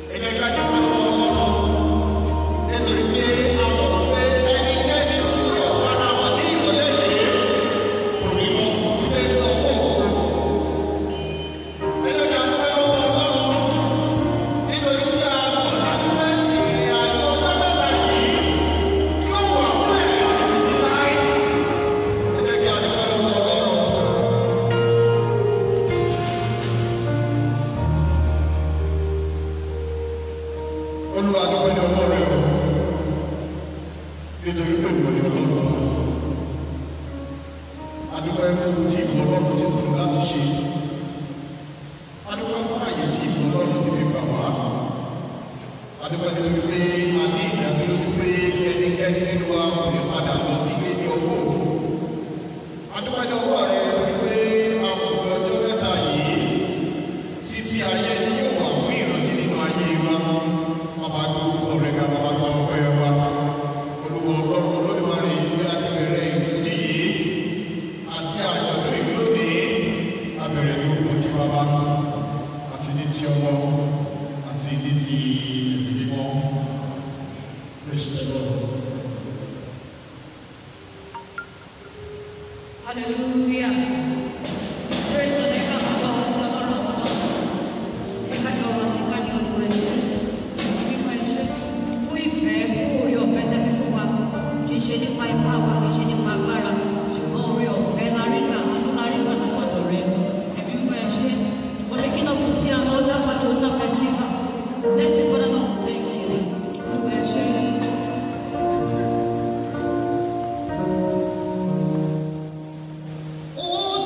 olúwa dúpẹ́ ní ọwọ́ rẹ o nítorí pé ìwọ ni ọlọ́run wa adúpẹ́ fún tí ìwọ ọlọ́run ti pinnu láti ṣe adúpẹ́ fún àyè tí ìwọ ọlọ́run ti fi gbà wá adúpẹ́ nítorí pé a ní ìdánilójú pé ẹnikẹ́ni nínú wa kò ní padà lọ sí ilé ní ọwọ́ òfò adúpẹ́ ní ọwọ́ rẹ nítorí pé àwọn òbí ọjọ́ mẹ́ta yìí títí ayé ni yóò wà fún ìrántí nínú ayé wa bàbá gbogbo rẹ̀ ká bàbá gbọ́ ọpẹ́ wa olúwa ọlọ́run olódùmarè ìwé àti bẹ̀rẹ̀ ìtúndì yìí àti àjọ̀dún ìlú lónìí abẹ̀rẹ̀ ní orúkọ tí bàbá àti ní ti ọmọ àti ní ti ẹ̀mí mímọ́ praise the lord. Hallelujah. Praise the name of the Lord, sí ọlọ́run àwọn náà. Ẹ̀ka jọ wá sí ìpàdé ọdún ẹ̀ṣẹ̀. Mímọ ẹ̀ṣẹ̀ fún ìfẹ́ fún orí ọ̀fẹ́ tẹ́bí fún wa. Kì í ṣe nípa ipá wa, kì í ṣe nípa agbára. Ṣùgbọ́n orí ọ̀fẹ́ la rí gbà, àánú la rí gbà látọ̀dọ̀ rẹ̀. Ẹ̀mí mímọ ẹ̀ṣẹ̀. For taking us to see another Patrona festival. Let's say, Father Lord, thank you. Mímọ ẹ̀ṣẹ̀. Oh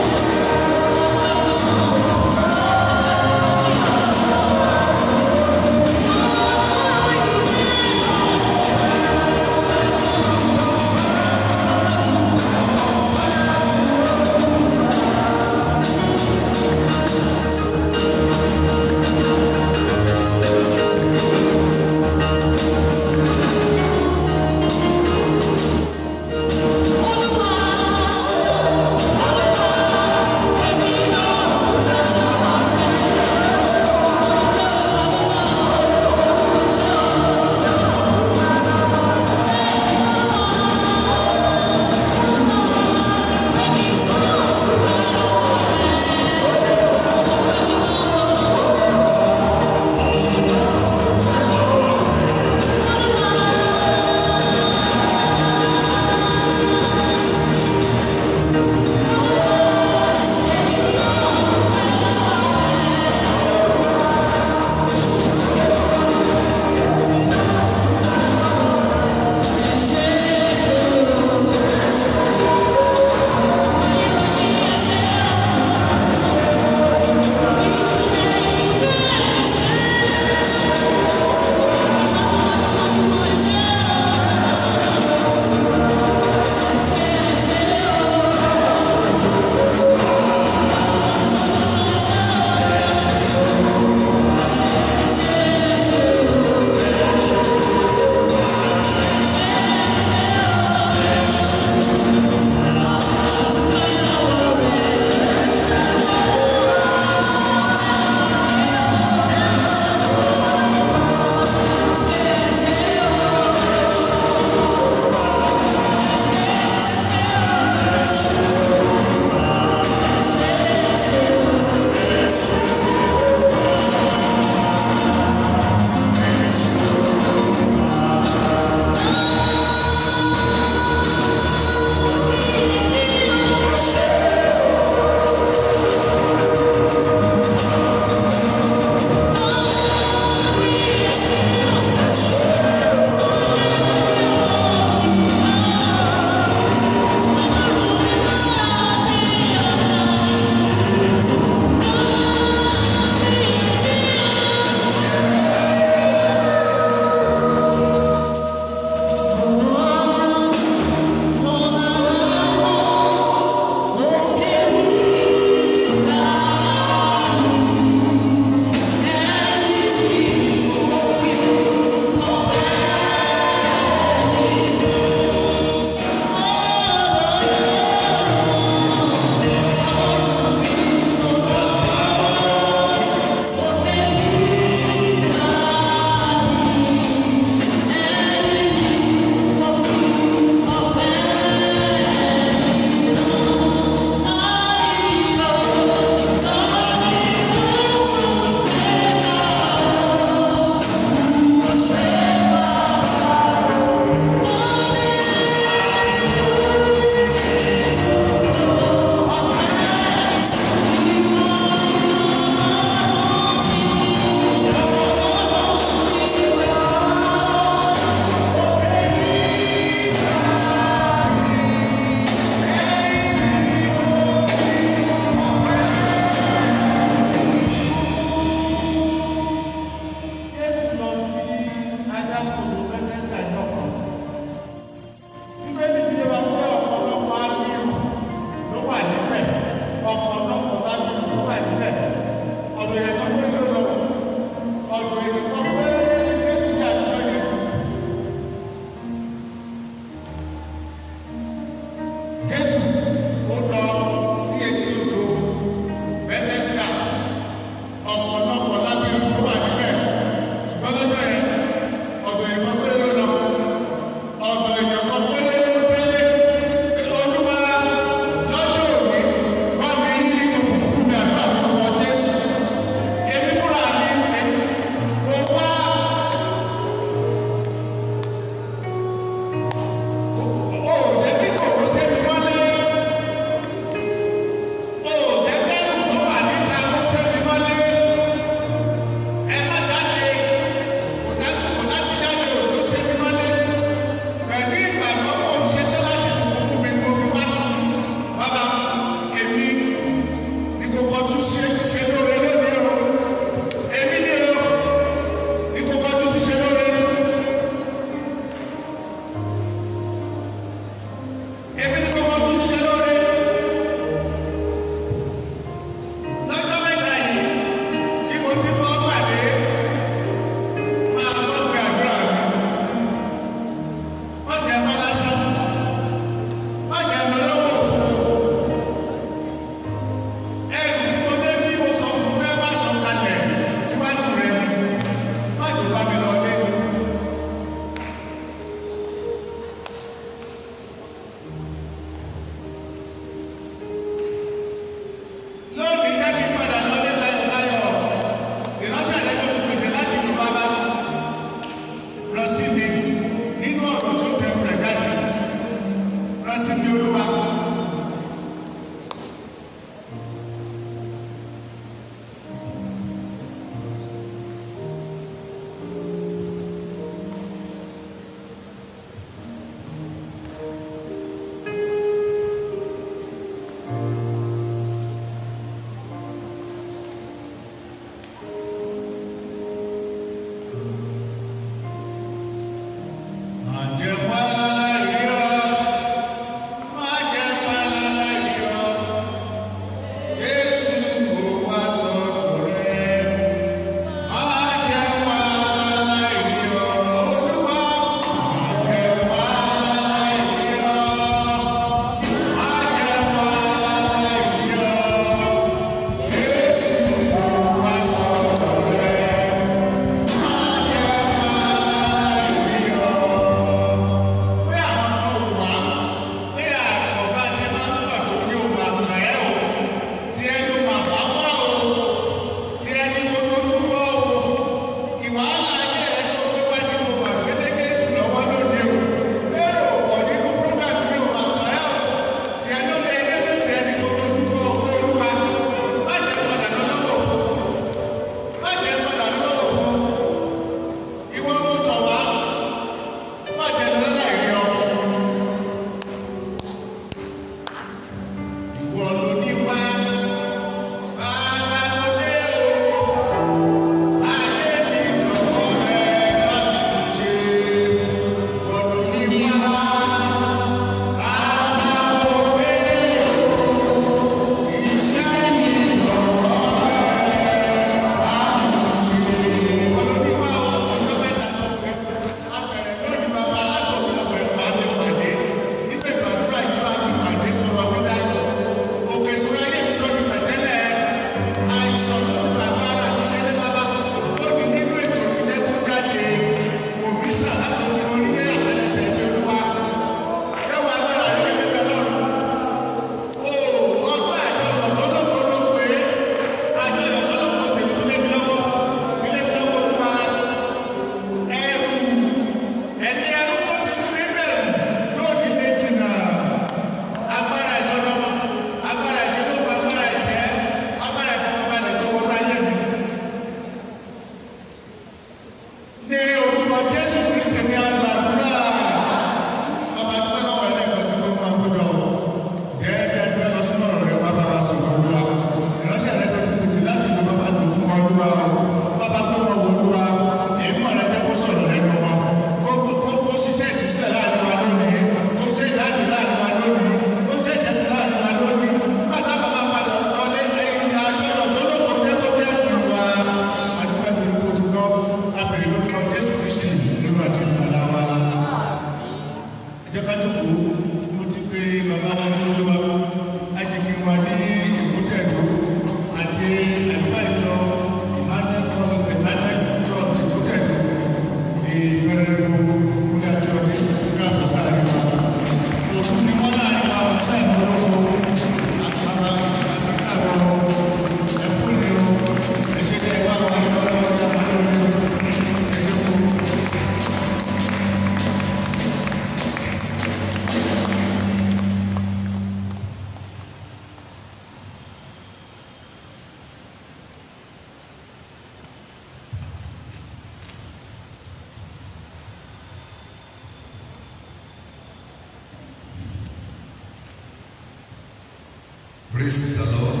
Praise the Lord.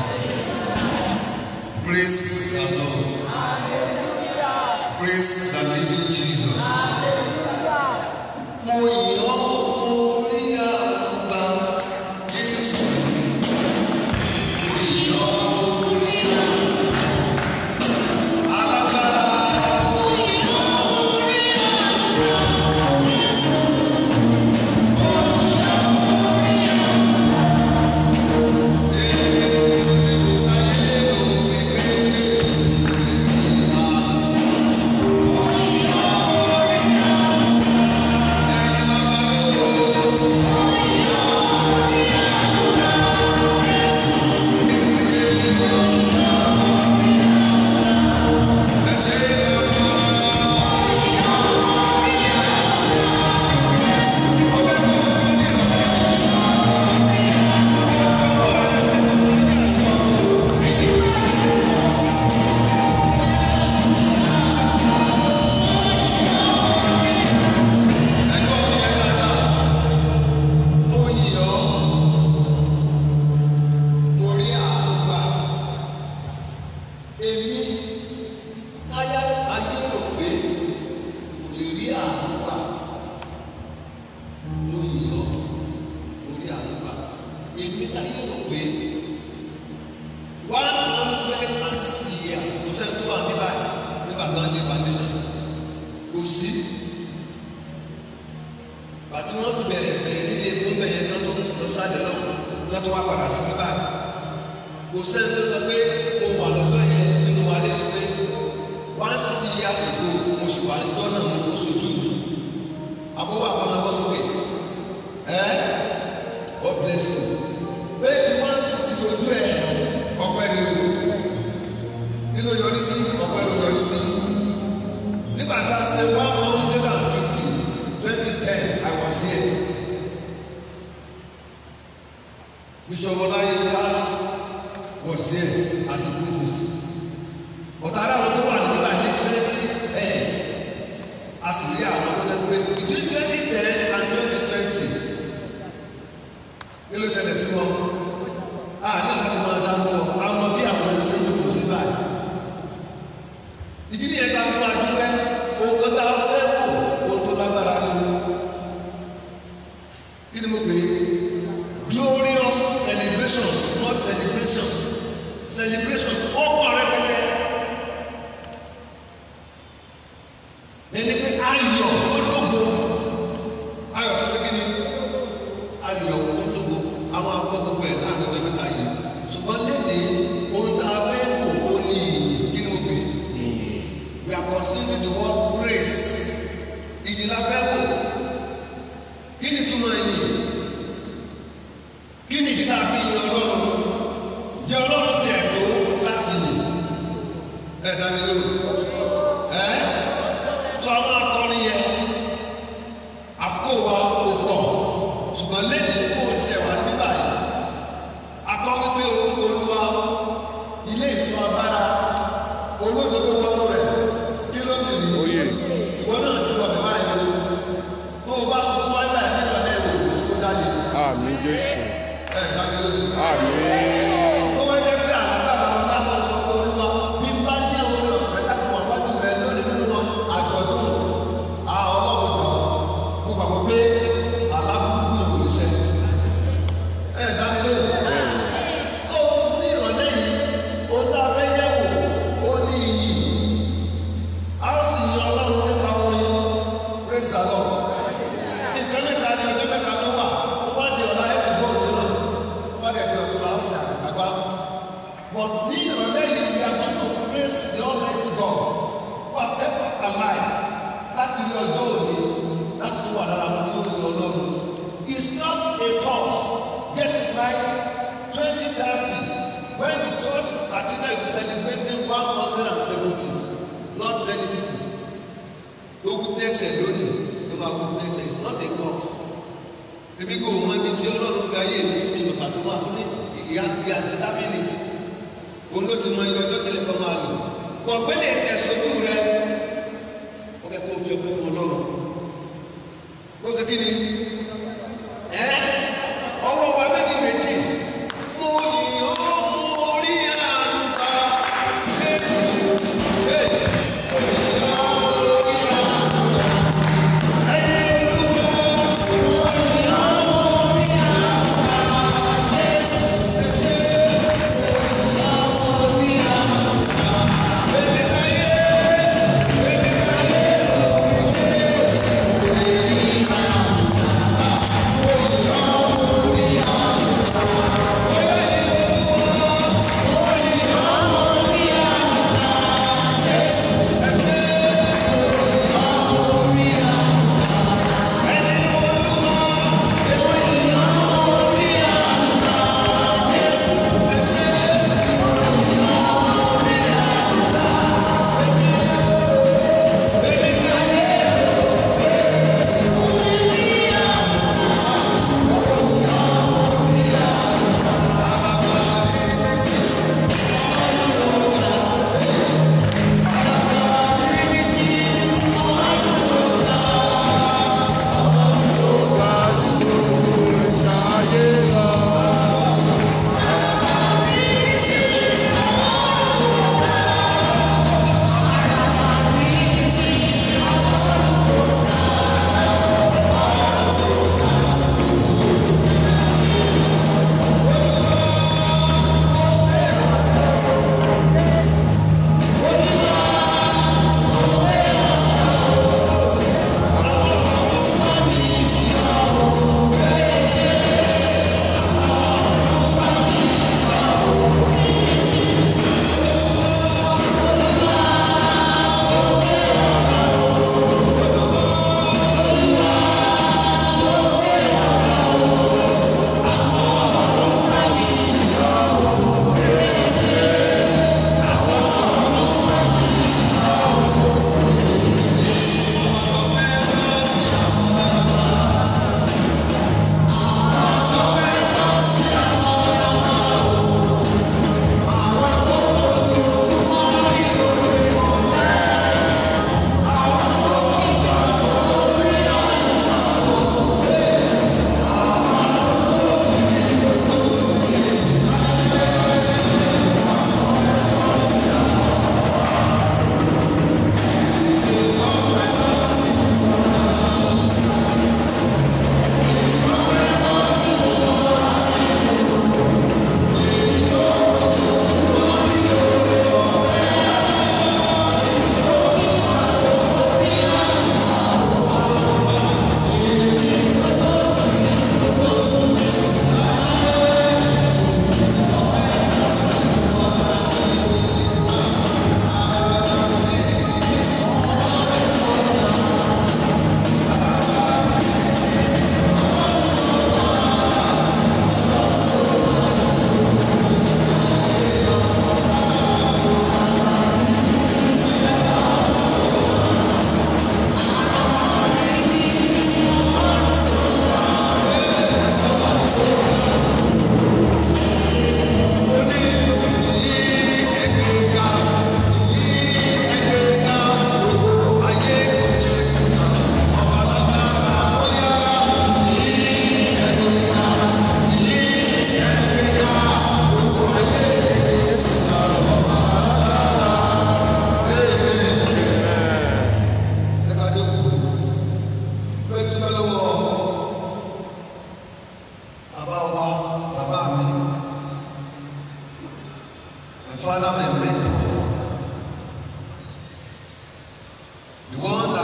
Praise the Lord. Praise the living Jesus. Mo yàn orí àgbà Jésù. Mo yàn orí àgbà. Alágbára mo yàn orí àgbà Jésù. Mo yàn orí àgbà. Ee, ayé òbí pé ìlà. Mo yàn orí àgbà. Ẹni bàbá mi kò. Mo yìn ọ́ torí àánú gbà. Èmi táyà ayé rò pé kò lè rí àánú gbà. Mo yìn ọ́ torí àánú gbà. Èmi táyà rò pé one hundred and sixty years kò sẹ́ni tó wà ní báyìí nígbà tó ń lé foundation. Kò sí bàtí wọn fi bẹ̀rẹ̀ bẹ̀rẹ̀ níbi epo ń bẹyẹ kí wọn tó lọ sáré lọ kí wọn tó wá padà sí báyìí kò sẹ́ni tó sọ pé mo wà lọ́dọ̀ yẹn nínú wa lé ní pé one sixty years ago mo sì wà lọ́nà mo kó sojú mi àbúrò àwọn ọmọ sókè ẹ God bless you bẹ́ẹ̀ tí one sixty sojú ẹ ọpẹ́ ni o kí ló yọrí sí ọpẹ́ ló yọrí sí nígbà tá a ṣe one hundred and fifty twenty ten I was here Bishop Olayinka was here as the provost but ara àwọn tó wà nígbà ní twenty ten a sì rí àwọn tó dẹ́ pé between twenty ten and twenty twenty kí ló ṣẹlẹ̀ sí wọn a ní láti máa dárúkọ àwọn bí àwọn ẹ̀ṣẹ̀ ń lòkù sí báyìí ìdí nìyẹn ká máa dúpẹ́ ohun kan tá a fẹ́ wò ohun tó lágbára ni kí ni mo pè é glorious celebrations not celebration celebrations ó pọ̀ rẹpẹtẹ ẹni pé ayọ̀ tó lógo ayọ̀ tó ṣe kí ni ayọ̀ tó lógo àwọn akọ gbogbo ẹ̀ láàrin ọjọ́ mẹ́ta yìí ṣùgbọ́n léde ohun tá a fẹ́ wò ó ní ìyìn kí ni mo pè é we are considering the word praise ìyìn la fẹ́ wò kí ni túmọ̀ ìyìn kí ni ìdí náà fi yin ọlọ́run jẹ́ ọlọ́run ti ẹ̀ tó láti yìn ẹ̀ dá mi lóhùn ẹ̀ tó a máa kọrin yẹ àkókò wa kò pọ̀ ṣùgbọ́n lẹ́yìn kó o tiẹ̀ wà ní báyìí akọ́rí pé orúkọ olúwa ilé ìṣọ́ agbára olódodo wọnú rẹ̀ kí ló sì rí ìwọ náà ti wọ̀ bẹ́ẹ̀ báyìí o tó o bá sọ fún wáyé báyìí nígbà náà ìwò ìṣòro jáde Àmín Jésù. ẹ̀ dábí lóhùn. Àmín. tó bá jẹ́ pé àlágbára lọ lábọ̀ sọ pé olúwa bí bá ní orí ọ̀fẹ́ láti wà wájú rẹ lónìí nínú àjọ̀dún a ọlọ́run jọ mo gbàgbọ́ pé alábùkù yóò lè ṣe ẹ dáni lóhùn tó ní ìrọ̀lẹ́ yìí ó dá fẹ́ yẹ̀ wò ó ní iyì a ó sì yin ọlọ́run nípa orin praise the lord nǹkan mẹ́ta ni ọjọ́ mẹ́ta ló wà ó bá di ọ̀la ẹ̀ tó bọ́ òde náà ó bá dẹ̀ di ọ̀tún la ó ṣe àgbàgbà but ní ìrọ̀lẹ́ yìí we are going to praise the almighty God who has kept us alive láti rí ọjọ́ òní láti tó wà lára wọn tí ó yọ ọlọ́run it's not a cause get it right twenty thirty when the church katina is celebrating one hundred and seventy not many people ló witness ẹ lónìí ló máa witness ẹ it's not a cause èmi kò mọ ibi tí ọlọ́run fi ayé mi sí ní bàbá tó wà fún ìyá ìyá determine it òun ló ti mọ iye ọjọ́ tẹ́lẹ̀ kan máa lò pọ̀ gbẹ́lẹ̀ tí ẹ sojú rẹ ó fẹ́ kó o fi ọgbẹ́ fún ọlọ́run ó ṣe kí ni ẹ ọwọ́ wa méjì méjì mo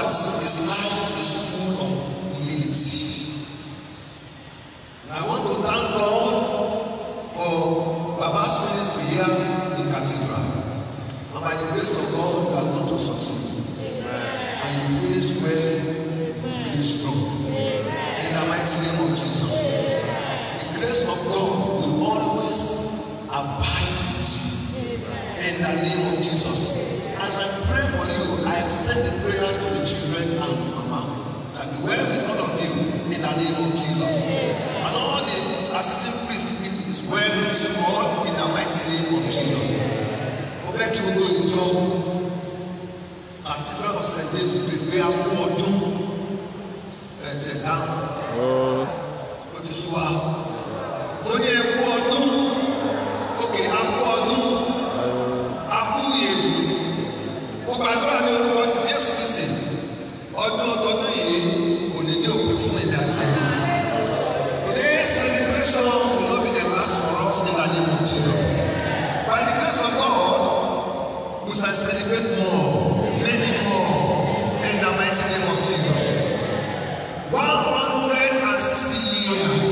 that his life is full of humility. And I want to thank God for Baba's ministry here in Cathedral. And by the grace of God, you are going to succeed. And you finish well, you finish strong. In the mighty name of Jesus. The grace of God will always abide with you. In the name of Jesus. As I pray for you, I extend the prayers to the children and mama. Shall be well with all of you in the name of Jesus. And all the assistant priests, it is well with you all in the mighty name of Jesus. Mo fẹ́ kí gbogbo ìjọ Cathedral of St. David Great pé a kú ọdún ẹ̀jẹ̀ dáhùn Oh, ó ti sú wa. Mo ní ẹ kú ọdún, òkè a kú ọdún, a kú ìyèdù. Mo gbàdúrà ní orúkọ ti Jésù Kristi. Ọdún ọtọdún yìí kò ní jẹ́ òpin fún ìdá tí. Today's celebration will not be the last for us in the name of Jesus. By the grace of God, we shall celebrate more, many more, in the mighty name of Jesus. One hundred and sixty years.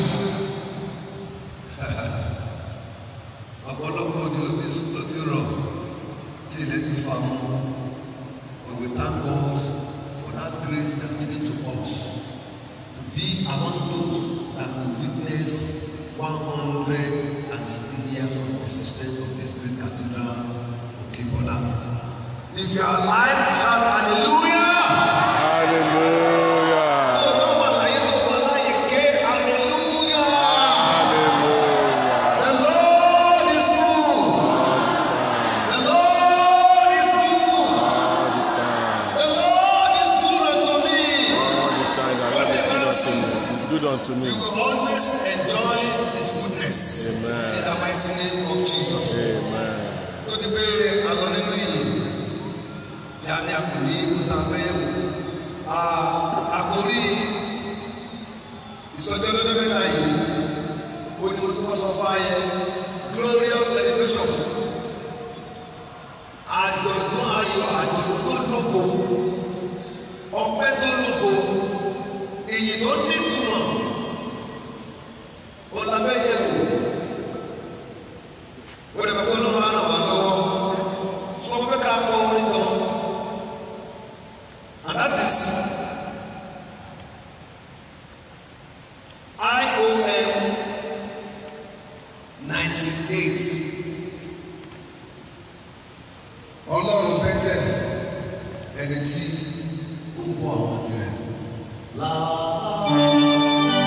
Ọ̀pọ̀lọpọ̀ òde ló ti ló ti rọ̀ tí ilẹ̀ ti fa mọ́. But we thank God for that grace that's given to us to be among those that will witness one hundred and sixty years of existence of this great cathedral, Okebola. If you are alive, shout hallelujah. hallelujah. Tó o bá wà láyé tó wà láyé ké hallelujah. Hallelujah. The Lord is good. The Lord is good. All the time. The Lord is good unto me. All the time. The Lord is good unto me. It's good unto me. You will always enjoy His goodness. Amen. In the mighty name of Jesus. Amen. Tó di pé a lọ nínú ìyìn tí a ní àpò ní ìkúta fẹ́yẹ̀wò. Àkórí ìsọjọ́ lọ́dọ́ mẹ́ta yìí, ó ní mo tún wọ́n sọ fáyẹ glorious celebrations. Àjọ̀dún ayọ̀ àjọ̀dún tó lóko, ọpẹ́ tó lóko, ìyìn tó nítumọ̀, ó lábẹ́ yẹ̀wò ó lè fẹ́ kó ló máa ràn wá lọ́wọ́ sọ fún mi ká kọ orin kan and that is IOM ninety eight ọlọ́run pẹ́tẹ́ ẹni tí ó gbọ́ àwọn tirẹ̀ láàá.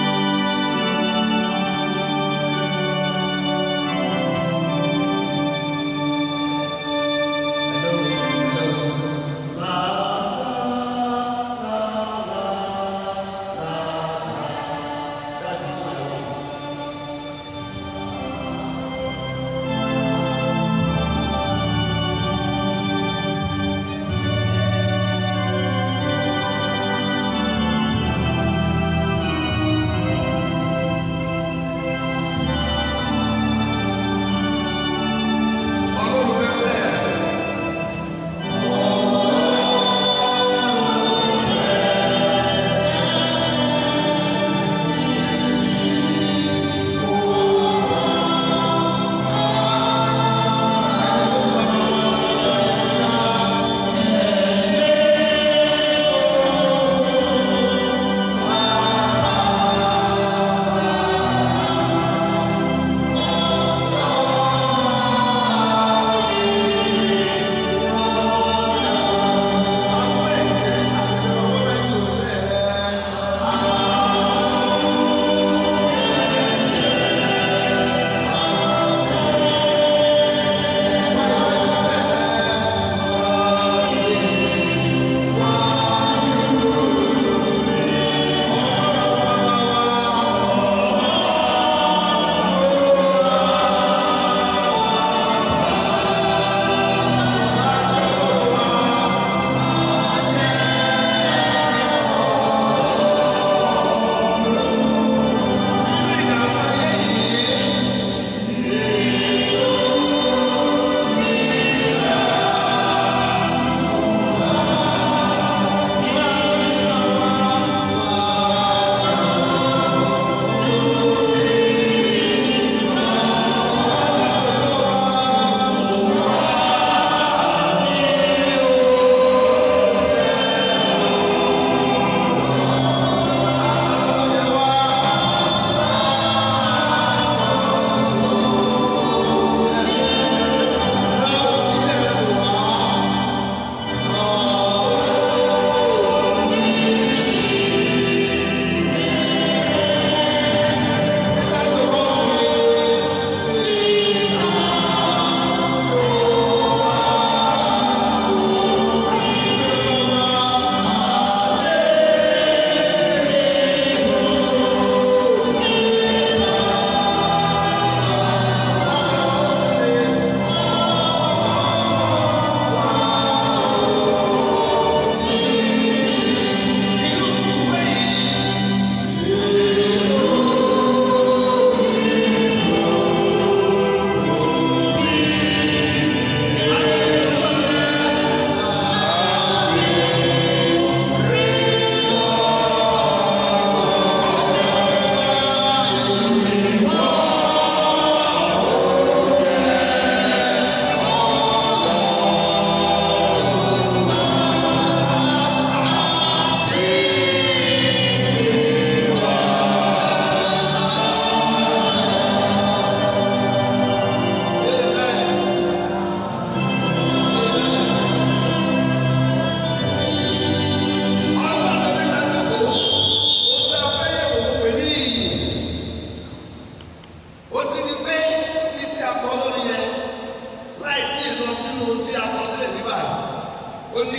Hello, hello. La, la, la, la, la, la. That is what I want.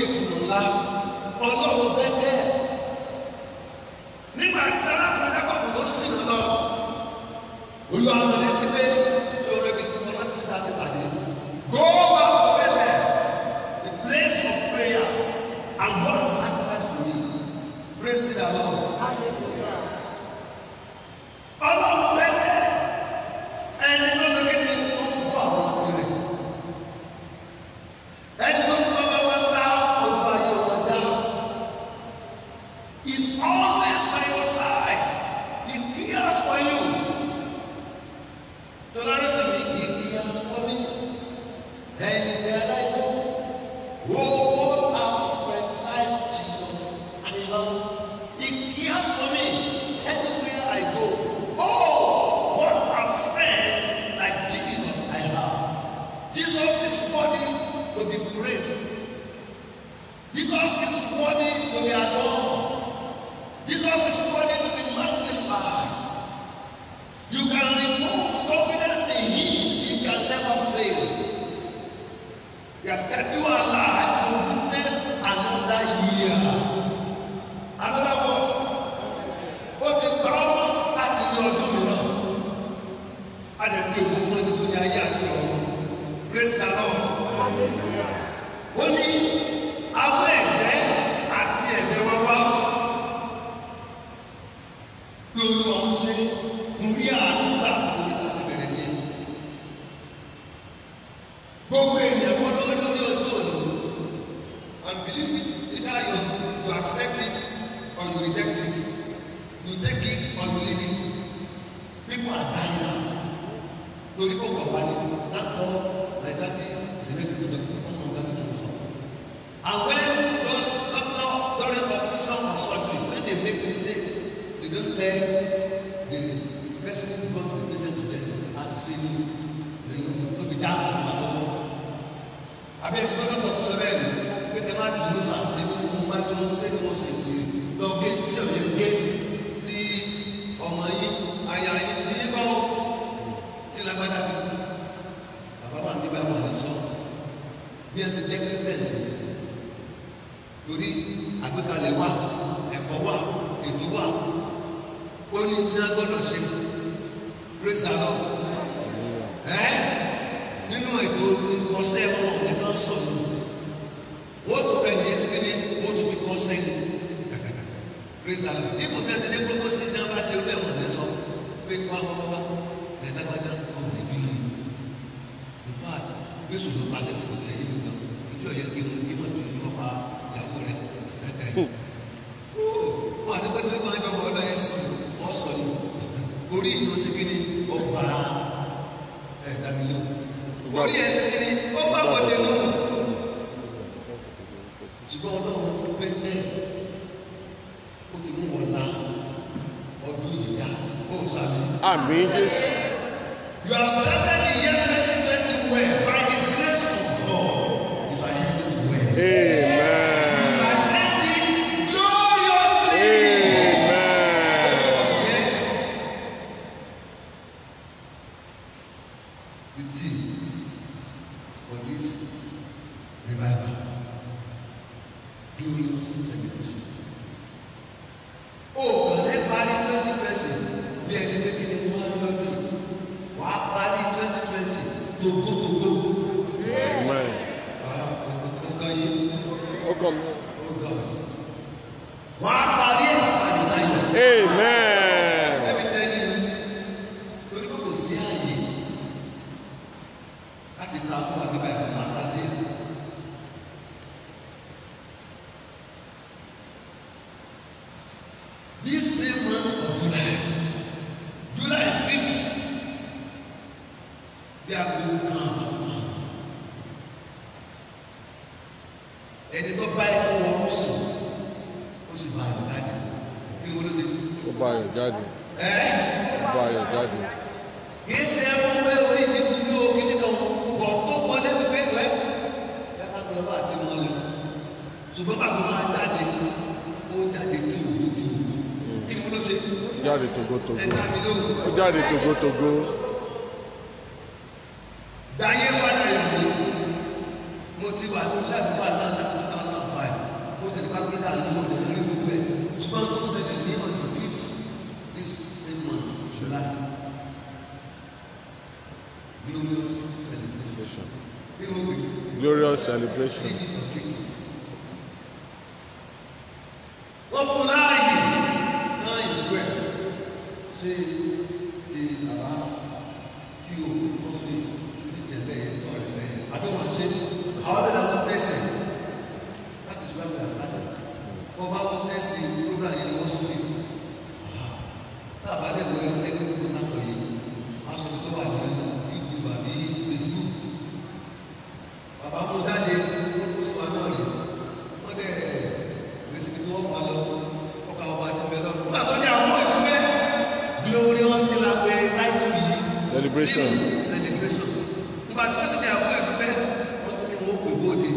ìtumọ̀ ńlá ọlọ́run bẹ́tẹ̀ nígbà tí arákùnrin dákọ̀kù tó sì lọ lọ olú àwọn létí pé tí o rẹbi kọ́ láti fi láti pàdé go back to bẹ́tẹ̀ the place of prayer and God sacrifice to me praise the Lord ọlọ́run bẹ́tẹ̀ ẹni tó ṣe kí ni ó gbọ́ àwọn tirẹ̀ ẹni tó ń bá wá lá ojú ayé wọn dá is always by your side he cares for you tọ́lárẹ́ tì mí he cares for me ẹni bẹ́ẹ̀ láì kó oh God have friend like Jesus I love he cares for me anywhere I go oh what a friend like Jesus I have Jesus is worthy to be praised Jesus is worthy to be adored Jesus is worthy to be magnified. You can repose confidence in Him, He can never fail. He has kept you alive to witness another year. Another words, ó ti gba ọmọ láti ní ọdún mìíràn. A lè fi ògo fún ẹni tó ní ayé àti ọ̀run. Praise the Lord. Ó ní àwọn ẹ̀jẹ̀ àti ẹ̀jẹ̀ wọn wá pé olúwa ń ṣe mo rí àánú gbà lórí tàbí bẹ̀rẹ̀ ní ẹ̀mí. gbogbo ènìyàn kọ́ lórí lórí ọjọ́ òní and believe it either you you accept it or you reject it you take it or you leave it people are dying now lórí kó kọ̀ wá ní that God like that day is a very good doctor one of that thing so and when those doctor during operation or surgery when they make mistake they don't tell the person who brought the patient to them as he say no they no be down to ma lọ́wọ́ àbí ẹtì gbọ́dọ̀ tó sọ bẹ́ẹ̀ ni pé tẹ má dùn lóṣà ẹbí gbogbo bá tó lọ sí ẹni wọn sì sí lọ gé tí ọyẹ gé tí ọmọ yìí àyà yìí tí yìí bá wọn tí lágbádá fi kú bàbá wa bí bá wọn lè sọ bí ẹ sì jẹ kristian torí àgbékalẹ̀ wà ẹ̀kọ́ wà ètò wà ó ní tí a gbọ́dọ̀ ṣe praise the lord ẹ́ nínú ètò ìkọsẹ́ wọn nìkan sọ̀rọ̀ wọ́n tún fẹ́ nìyẹn ti kéde wọ́n tún fi kọ́sẹ́ ni praise the lord ipò bí a ti dé gbogbo sí tí a bá ṣe olú ẹ̀wọ̀n ní sọ pé kó àwọn bàbá ẹ̀ lágbájá ọ̀hún níbí lóyún in fact bí sùn ló pàṣẹ sí kò tẹ̀ yé mi gan ìjọ yẹ kí mo kí mo tún lọ́ pa ìyàwó rẹ̀ wọ́n àti pẹ́ẹ́tẹ́ máa ń jọ bọ́ láyé sí wọ́n sọ ní orí ìlú ṣe kí ni ọgbà ẹ̀ dàbí ló orí ẹ̀ ṣe kí ni ó bá bọ̀dé nù ṣùgbọ́n ọlọ́run pẹ́ẹ́tẹ́ ó ti mú wọn la ọdún yìí dá ó sàbí. Àmì Jésù. You have started the year 2020 well by the grace of God. If I end it well. Amen. If I end it gloriously. Amen. Yes. The theme for this revival. Glorious celebration. Oh, kàn ní parí twenty twenty bí ẹni pé kí ni wọ́n á lọ́dún yìí. Wà á parí twenty twenty togotogo. Amen. Ọ̀gá yìí. Ó kàn mí. Oh God. Wà á parí àyùtáyọ̀. Amen. Let me tell you, torí pé kò sí ààyè láti ta tó wà nígbà ìgbà máa tàdé. This same month of July, July fifth, bí aago kan àbàkùn ẹni tó bá ẹkú wọnú sùn ó sì bá ayọ̀ dájú kí ni wọ́n ló ṣe. Ó bá ayọ̀ jáde. Ẹ́ Ó bá ayọ̀ jáde. kì í ṣe ẹ̀wọ̀n pé orí mi kúrú o kíní kan bọ̀ tó wọlé wípé ìwẹ́ ẹ má gbọ́dọ̀ bá àti wọn lè ṣùgbọ́n bàbá máa jáde ó jáde tí òwò tí òwò kí ni mo lọ ṣe Ó jáde togotogo. ẹ dá mi lóhùn Ó jáde togotogo. dáyé fada yọ̀ mí mo ti wà ní sàdúrà náà láti two thousand and five lówó ní orí gbogbo ẹ̀ ṣùgbọ́n tó ṣẹlẹ̀ ní on the fifth this same month July glorious celebration kí ló gbé Glorious celebration. ní ìlú kékeré wọ́n fún láàyè náà ìṣú ẹ̀ ṣé ti àbá tí o kọ́ sí sí tẹ̀lé ẹ̀tọ́ rẹ̀ bẹ́ẹ̀ àbí wọ́n ṣe àwọn ọ̀dọ́ náà tẹ̀sẹ̀ láti ṣùgbọ́n àgbà síláàtì wọ́n bá wọ́n tẹ̀sẹ̀ program yẹn lọ́wọ́ sókè táàbà dẹ̀ wọ ẹni lẹ́gbẹ̀ẹ́ kó sáàpọ̀ yìí wọ́n aṣọ tó wà ní YouTube àbí Facebook bàbá mú dáde ó sọ àná rẹ̀ wọ́n dẹ̀ rẹ̀sìkì tí wọ́n fà lọ ọkà ọba ti bẹ̀ lọ́dún. nígbà tó ní àwọn ìdúpẹ́ glorious ìlàgbé láìtú yìí Celebration. tí celebration nígbà tó sì ní àwọn ìdúpẹ́ wọ́n tún ní wọ́n pè bóde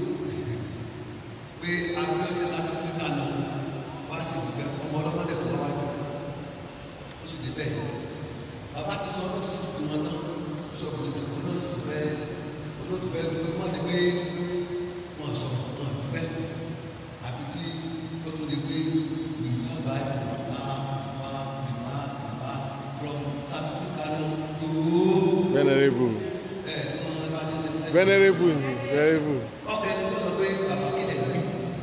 pé abiyọ́sẹ̀ sátífíkà náà wá sí ìdúpẹ́ ọmọ ọlọ́mọdé tó wá jù ó sì débẹ̀ bàbá ti sọ ọdún tó sì ti wọn tán ó sọ pé olóòtú fẹ́ olóòtú fẹ́ dúpẹ́ mọ́ ni pé wọ́n sọ wọ́n dúpẹ́ àbí tí ó tó di pé ìyá báyìí bá bá bá bá from certificate náà tó Venerable. ẹ̀ ẹ̀ wọ́n bá ti ṣe sílẹ̀. Venerable ni venerable. ọkọ̀ ẹni tó sọ pé bàbá kílẹ̀ gbé.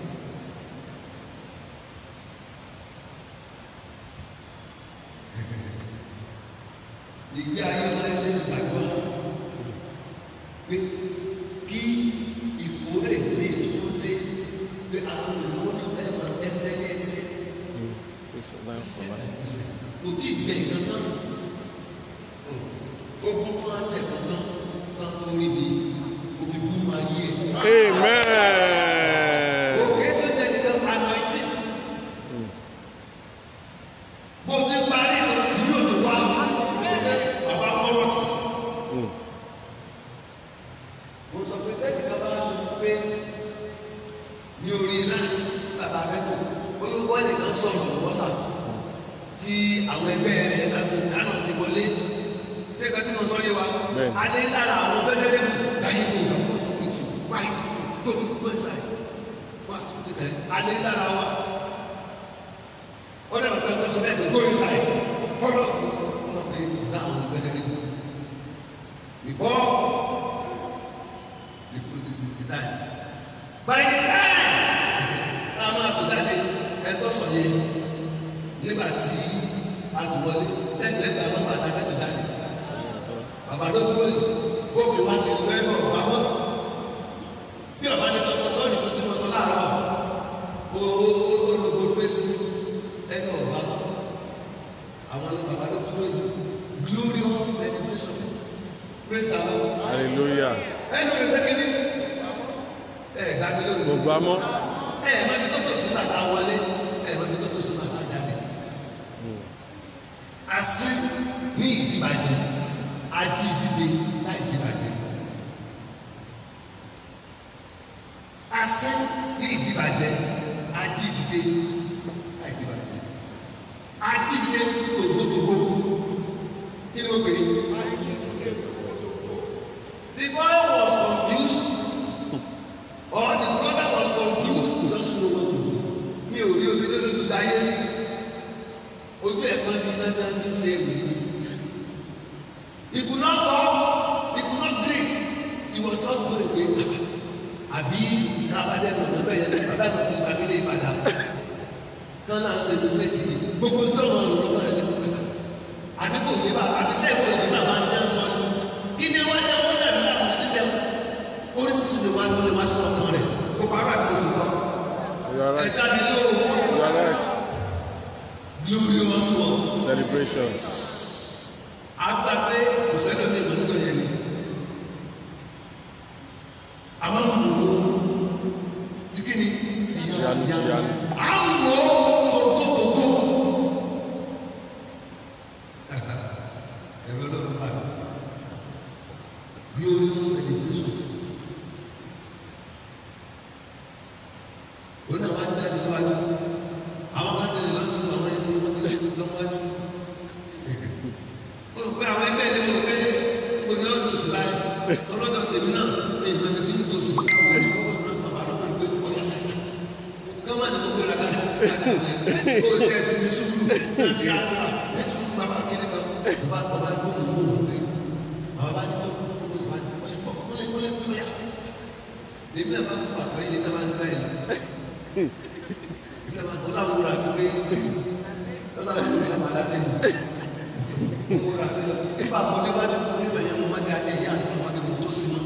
ìgbé ayé máa ń ṣe gbàgbọ́ pé kí ìkórè ní ìdúró dé pé àwọn olùdókòwò ní bẹ́ẹ̀ máa ẹsẹ̀ ní ẹsẹ̀ It's nine for ẹsẹ̀ nine. ní ẹsẹ̀ kò tí ì jẹ ìkan tán ogun tó máa jẹ ìkan tán tán tó rí mi òbí bú máa yé ẹ̀. Amen. òkè ṣe ń tẹ̀lé kan anointing. bó ti parí lọ nínú òtò wa bàbá kọ́rọ̀ tì. mo sọ pé tẹ́lẹ̀ kan bá sọ pé ní orí ilá bàbá mẹ́tò bóyá wọ́n lè kan sọ̀rọ̀ lọ́wọ́ sà tí àwọn ẹgbẹ́ rẹ̀ sàbí dáná ti wọlé ṣé ìka tí mo sọ yé wa Bẹ́ẹ̀ni. alẹ́ lára àwọn bẹ́lẹ́rẹ́ mú láyé kó gbà wọ́n sọ pé tì wáyé tó gbọ́n sáyé wá tó ti tẹ̀ alẹ́ lára wa ó dẹ̀ bàtà tó sọ bẹ́ẹ̀ pé gbóyè sáyé fọlọ́ wọn pé ọ̀gá àwọn bẹ́lẹ́rẹ́ mú before the the the time by the time tá a máa tó jáde ẹgbẹ́ sọ yẹ nígbà tí a dùn wọlé sẹ́yìn lẹ́gbàá wọn bàtà fẹ́ tó jáde bàbá ló dúró yìí ó fi wá sí ìlú ẹgbẹ́ ọ̀pá mọ́ bí ọba ní lọ sọ sọ́ọ̀nì tó ti mọ sọ láàárọ̀ ó ó ó lóko fèsì ẹgbẹ́ ọ̀pá mọ́ àwọn ní bàbá ló dúró yìí glorious celebration praise our Lord Hallelujah. ẹnu rẹ sẹ́kìnì ẹ dábí lónìí Gbogbo amọ́. ẹ ẹ mọbi tó tó sí bàtà wọlé ẹ mọbi tó tó sí bàtà jáde asi ní ìdìbàjẹ́ ají ìdíje láì ìdìbàjẹ́ asi ní ìdìbàjẹ́ ají ìdíje láì ìdìbàjẹ́ ají ìdíje tògbótògbó kí ni wọ́n pè é the boy was confused or the brother was confused he doesn't know what to do mi ò rí omi lórí láyé rí ojú ẹ̀gbọ́n bíi náà ti ń ṣe èwì ni he could not talk he could not greet he was just going away àbí kábàdé lọ́nà bẹ́ẹ̀ yẹn bàbá ìgbà tó gbàgede ìbàdàn kan náà ṣe mistake ni gbogbo tí wọn lò lọ́wọ́ rẹ̀ ní àbí kò yé bá àbí sẹ́yìn kò yé bá máa ń dán sọ ni kí ni wọ́n dẹ́ wọ́n dàbí láàmú síbẹ̀ oríṣiríṣi ni wọ́n á tó lè wá sí ọkàn rẹ̀ kó bàbá mi kò sí kọ́ You are right. ẹ̀ka mi lóhùn. You are right. glorious words. Celebrations. agba pé kò sẹ́ni ọdún ìmọ̀ nígbà yẹn ni. àwọn wò ó ti kí ni ti Tìyanu, tìyanu. àwọn wò ó togotogo. ẹ̀rọ lọ́dún bá mi glorious celebration. ó náà wá ń jáde síwájú àwọn kan tẹ̀lé lọ́tún àwọn ẹni tí wọ́n ti lè lọ́wọ́jú ó rò pé àwọn ẹgbẹ́ ilé mi ò pé mo ní ọdún oṣù báyìí ọlọ́dọ̀ tèmi náà ní ìgbà mi ti ń dòṣù fún àwọn ọmọ ọmọ náà bàbá lọ́wọ́ pé ó yà yà kán má ní gbogbo ìlànà ó jẹ́ ẹsẹ̀ ní sùúrù láti àdúrà ní sùúrù bàbá kiri kan bàbá bàbá gbogbo gbogbo pé bàbá bá ní tó gbogbo sì máa ní wọ́n ṣe pọ̀ kọ́lé kọ́lé kọ́lé yá. èmi náà máa ń kó àgbáyé ní náà máa ń sílẹ̀ yìí èmi náà máa ń kó láwọn wúrà mi pé lọ́sàn án tó máa dá lẹ́yìn wúrà mi lọ nígbà mo dé wá ní onífẹ̀ẹ́ yẹn mo máa dé àti ẹ̀yà àti màmá mi mo tó sí mọ́.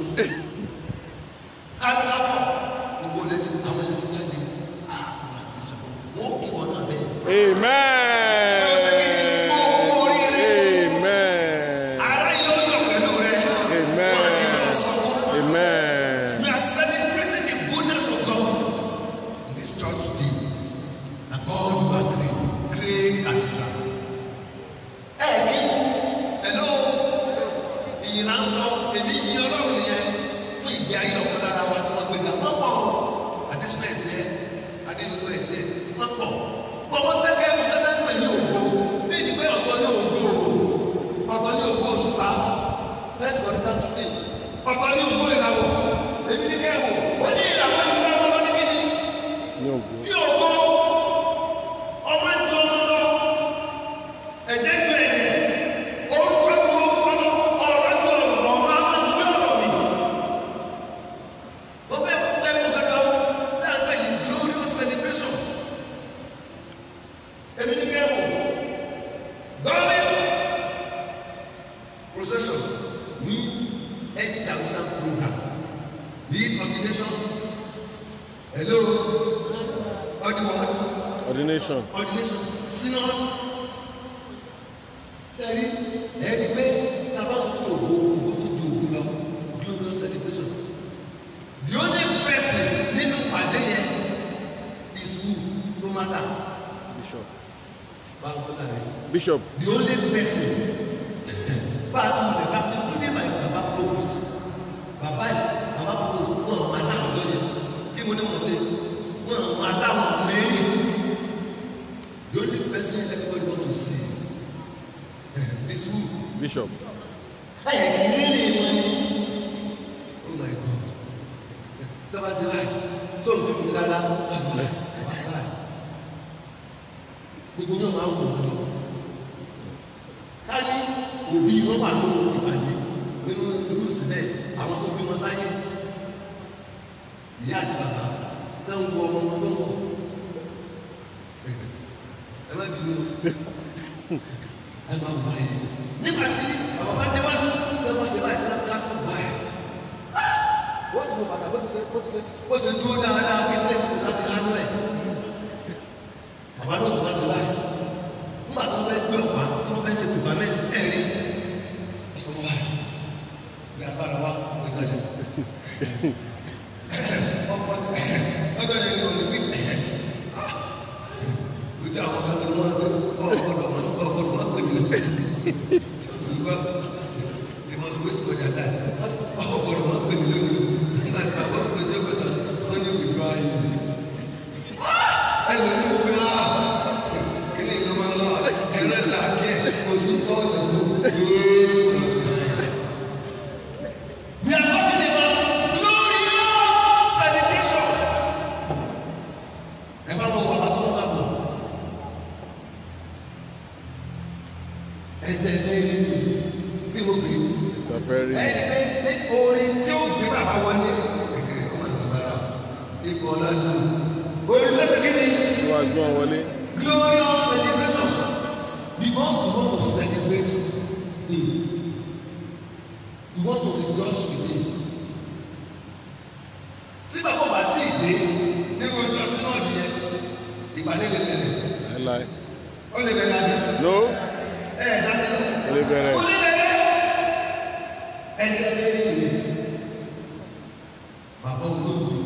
káàkiri gbogbo ilé ti àwọn ilé ti jáde àwọn àgbẹ̀ sọ̀rọ̀ wọ́n kí wọn náà bẹ́ẹ̀. Amen. ẹ ó ṣe kí ni gbogbo oríire Amen. ara yóò yọ pẹ̀lú rẹ Amen. wọ́n ní bá ọ sọ́kọ́. Amen. We are celebrating the goodness of God in this church today. And God, you are great, great cathedral. Ẹ kí ni hello ìyìn náà sọ èmi yìn ọlọ́run nìyẹn fún ìgbé ayé ọ̀kan lára wa tí wọ́n gbé ga wọ́n pọ̀ adésúná ẹ̀sẹ̀ adéyọ̀tọ̀ ẹ̀sẹ̀ wọ́n pọ̀ pọ̀ wọ́n ti fẹ́ kẹ́ ẹ̀kọ́ tẹ́tẹ́ pè ní ògo bí ìdí pé ọ̀tọ̀ ní ògo ọ̀tọ̀ ní ògo òṣùpá first Corinthians fifteen ọ̀tọ̀ ní ògo ìràwọ̀ èmi ní kẹ́ ẹ̀wọ̀ ó ní ìràwọ̀ ìdúrà wọn lọ níbí ni Ní ògo. bí ògo ọmọ ju ọmọ lọ ẹ̀jẹ̀ ju ẹ̀jẹ̀ orúkọ ju orúkọ lọ ọ̀rọ̀ ju ọ̀rọ̀ lọ ọ̀rọ̀ àwọn ìgbé ọ̀rọ̀ mi. wọ́n fẹ́ pẹ́ẹ́kù kankan tí a ń pè ní glorious celebration. èmi ní kẹ́wò gbọ́dọ̀ procession ní any thousand program ní ordination hello ọdún what Ordination. ordination synod sẹ́rí ẹ̀rí pé tábà sọ pé ògo ògo tó ju ògo lọ glorious celebration the only person nínú pàdé yẹn is who no matter Bishop. báwo tó dà rẹ Bishop. the only person bá a tún lè ká including my baba provost baba yìí baba provost wọn ò máa dá àwọn ọjọ́ yẹn kí mo ní wọn ṣe wọn ò máa dá àwọn mẹ́rin the only person everybody want to see is who Bishop. ẹ ìrírí wọn ni oh my god tọ́ba ti láì tó ń fi mi rárá bàbá bàbá gbogbo yóò máa ń wò wọn lọ ká ní òbí wọn wà lóhùn ìpàdé nínú irú sílẹ̀ àwọn tó bí wọn sáyé ìyá àti bàbá náà ń wo ọmọ wọn tó ń bọ̀ ẹ má bínú o ẹ máa wà yìí nígbà tí àwọn bá déwájú ẹ máa ṣe báyìí ká ká kó báyìí wọ́n ti mọ bàtà bó ti ṣe bó ti ṣe bó ti dúró dáadáa kí sílẹ̀ kó láti ránú ẹ̀ bàbá náà tó wá sí báyìí nígbà tó fẹ́ gbé ọ̀pá tó fẹ́ ṣe pèpàmẹ́ntì ẹ̀ rí ìṣòro báyìí bí agbára wa wọ́n gbàdé ọjọ́ yẹn ni òní wí lójú àwọn kan tí wọ́n gbé ọ̀gbọ́dọ̀ mọ́ sí ọ̀gbọ́dọ̀ mọ́ pé mi lọ. Olùkọ́ they must wait for their time. ọ̀gbọ́dọ̀ mọ́ pé mi lónìí o. Nígbà tí bàbá sọ pé jẹ́ pẹ̀tà wọ́n ní withdraw ayé. Ẹnu ní wo pé á kíní ìkan máa ń lọ ẹ̀rọ ìlà kí ẹ̀ kò sí tọ́ ọ̀dọ̀ tó. We are talking about glorious celebration. Ẹ bá mọ bàbá tó bá bọ̀. ẹsẹ̀ lẹ́yìn ní bí mo gbé Tafẹ́rí. ẹni pé ní orin tí ó gbé bàbá wọlé ẹ̀kẹ́ ọmọ ìsàbára ipò ọ̀làdùn orin tó ṣe kí ni Wọ́n á gbọ́n wọlé. glorious celebration because we want to celebrate him we want to rejoice with him tí bàbá bá tí ì dé ní ọjọ́ sínú ọ̀dìyẹ ìpàdé lè bẹ̀rẹ̀ Láíláí. ó lè bẹ̀rẹ̀ àdé No. ẹ̀ ẹ̀ dábẹ́ lọ. Ó lè bẹ̀rẹ̀. Oníbẹ̀rẹ̀ ẹni ẹni ẹni nìyẹn. Bàbá olóògbé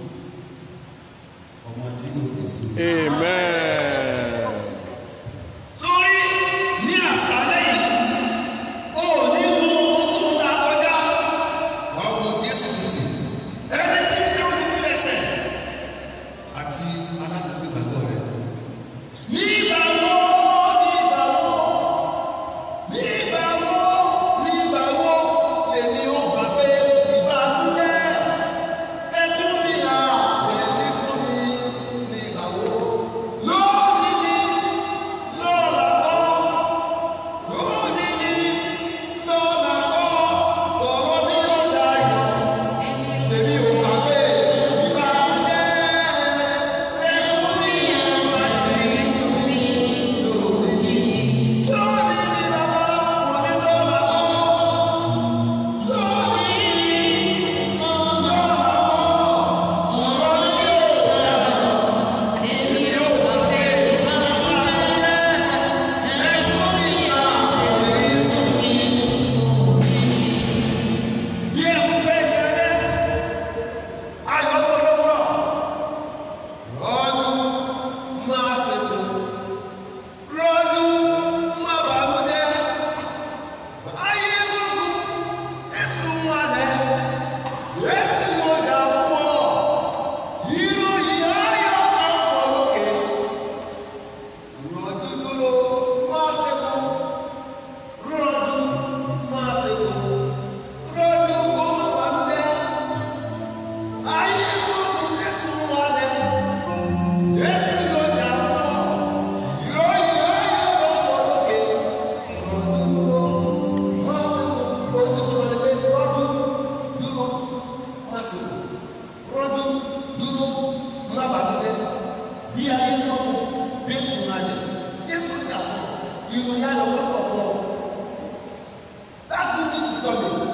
ọmọ àti inú òde. Amen. Sórí ní àṣálẹ́ yìí, ó ní wo ohun tó ń ta kọjá. Wàá wo Jésù Kristi. Ẹni tí ń ṣe olùpilẹ̀ṣẹ̀ àti aláṣẹ́pẹ́ ìgbàgbọ́ rẹ̀. Nígbà wo nígbà wo nígbà wo nígbà wo lèmi ó gbà pé ìbànújẹ́ ẹkún mi à lèmi fún mi nígbà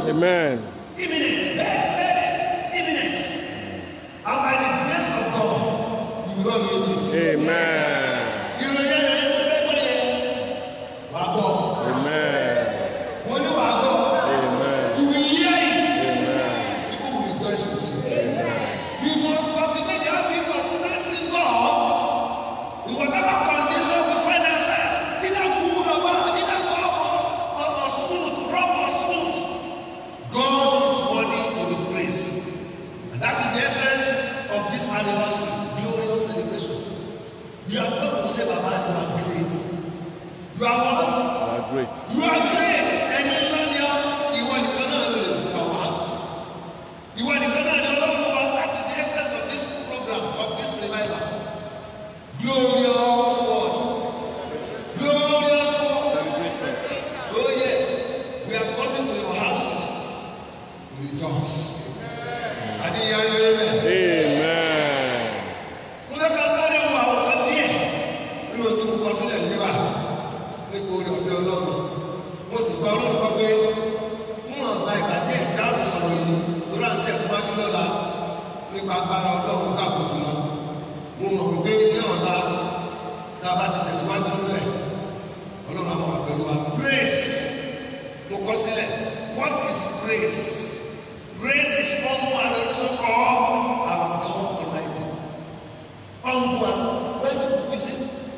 Amen. Imminent, very, very imminent. And by the grace of God, you will not miss it. Amen. Ìròyìn ẹ̀rọ yẹn tó fẹ́ gbọ́ yẹn, wàá gbọ́. Amen. Mo ní wàá gbọ́. Amen. You will hear it. Amen. People will rejoice with you. We must cultivate the habit of blessing God in whatever condition we find ourselves, either good or bad, either tough or, or, or smooth, rough or smooth. God is worthy to be praised. And that is the essence of this anniversary, glorious celebration. We are not to say, Baba, you are great. You are what? You are great. You are great. Ẹni ńlá ni ọ́, ìwọ nìkan náà ló lè gbà wá. Ìwọ nìkan náà ni ọlọ́run wa. That is the essence of this program, of this revival. Glorious word. Glorious word. Oh yes, we are coming to your houses. to Rejoice. Adéyáyé rẹ̀. Amen. Mo fẹ́ ká sáré wo àwọn kan díẹ̀ nínú tí mo kọ sílẹ̀ níbà nípa orí ọ̀fẹ́ ọlọ́run. Mo sì gba ọlọ́run gbọ́ pé fún ọ̀gá ìgbà díẹ̀ tí a fi sọ̀rọ̀ yìí lórí à ń tẹ̀síwájú lọ́la nípa agbára ọlọ́run káàkó jùlọ. Mo mọ̀ wípé ní ọ̀la tá a bá ti tẹ̀síwájú nínú ẹ̀ ọlọ́run àwọn àpẹẹrẹ wa. Praise mo kọ sílẹ̀ what is praise? Praise is humble adoration of our God Almighty. Humble and when you see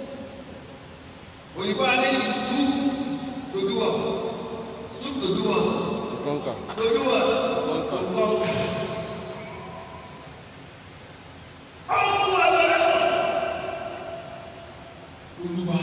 òyìnbó alẹ́ you stoop to do what? Stoop to do what? To conquer. To do what? To conquer. Humble adoration. Olúwa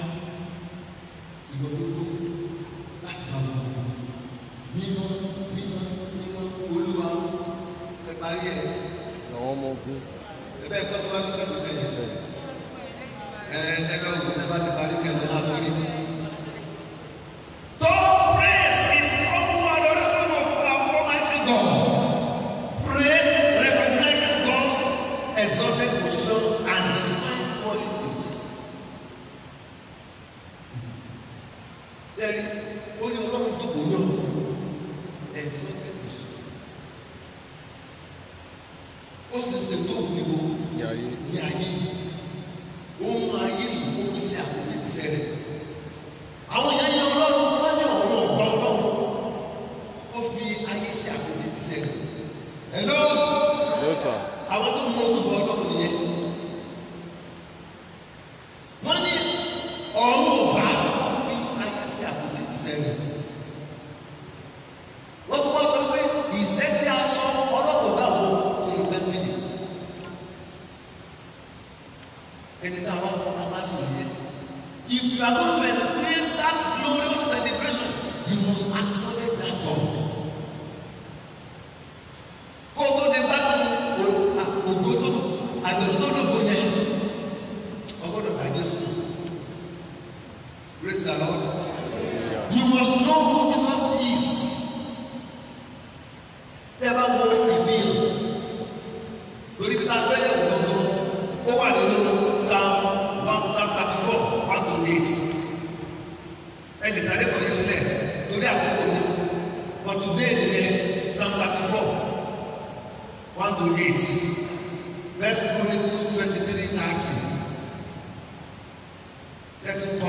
ìwọ ló kó láti máa wọ ọkọ mímọ́ mímọ́ mímọ́ Olúwa ẹ parí ẹ Àwọn ọmọ ogun. ẹ bẹ́ẹ̀ kọ́ síwájú kẹ́sì bẹ́ẹ̀ yẹn ẹ ẹ lọ wò ẹ bá ti parí kẹ́sì náà sórí. So praise is humble adoration of our Almighty God. Praise recognizes God's exalted position and divine qualities. Lẹ́rí, ó ní ọlọ́run tó kò ní ọ̀rọ̀ exalted position. Ó sì ń ṣe tó wù ní gbogbo Ní ayé. ní ayé yìí. Ó mú ayé yìí ó fi ṣe àkójọ ti sẹ́rẹ̀. Àwọn èèyàn yẹn ọlọ́run wọ́n ní ọ̀rọ̀ ọ̀gbọ́n ọlọ́run. Ó fi ayé ṣe àkójọ ti sẹ́rẹ̀. Hello Yes, sir. àwọn tó mú orúkọ ọlọ́run nìyẹn wọ́n ní ọ̀run ọ̀gbà wọ́n fi ayé sí àbójú ti sẹ́yìn wọ́n tún wá sọ pé ìṣẹ́ tí a sọ ọlọ́run ọ̀gá wo ọkùnrin tẹ́lifílì ẹni náà wọ́n náà wá sí yẹn if you are going to experience that glorious celebration you must acknowledge that God kó o tó de bá tó ògo tó àjọ̀dún tó lògo yẹn ọgbọ́dọ̀ ká Jésù praise the Lord you must know who Jesus is tẹ́ ẹ bá wo ìbíyàn lórí bí táwọn ẹ̀yẹ̀ wò gbọ́ngàn ó wà nínú psalm one psalm thirty four one to eight ẹ lè sáré kọ́ yín sílẹ̀ torí àkókò ni but today nìyẹn psalm thirty four one to eight first chronicles twenty-three thirty let's go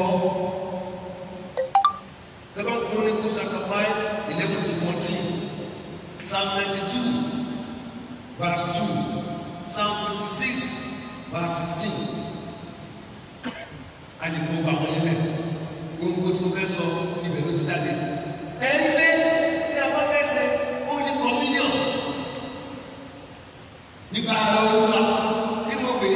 second chronicles chapter five eleven to fourteen psalm ninety-two verse two psalm fifty-six verse sixteen alìmọ̀ ọgbà wọn yẹn lẹ gbogbo tí mo fẹ́ sọ ibẹ̀ ló ti jáde ẹni pé tí a bá fẹ́ ṣe holy communion nígbà olúwa nínú òbí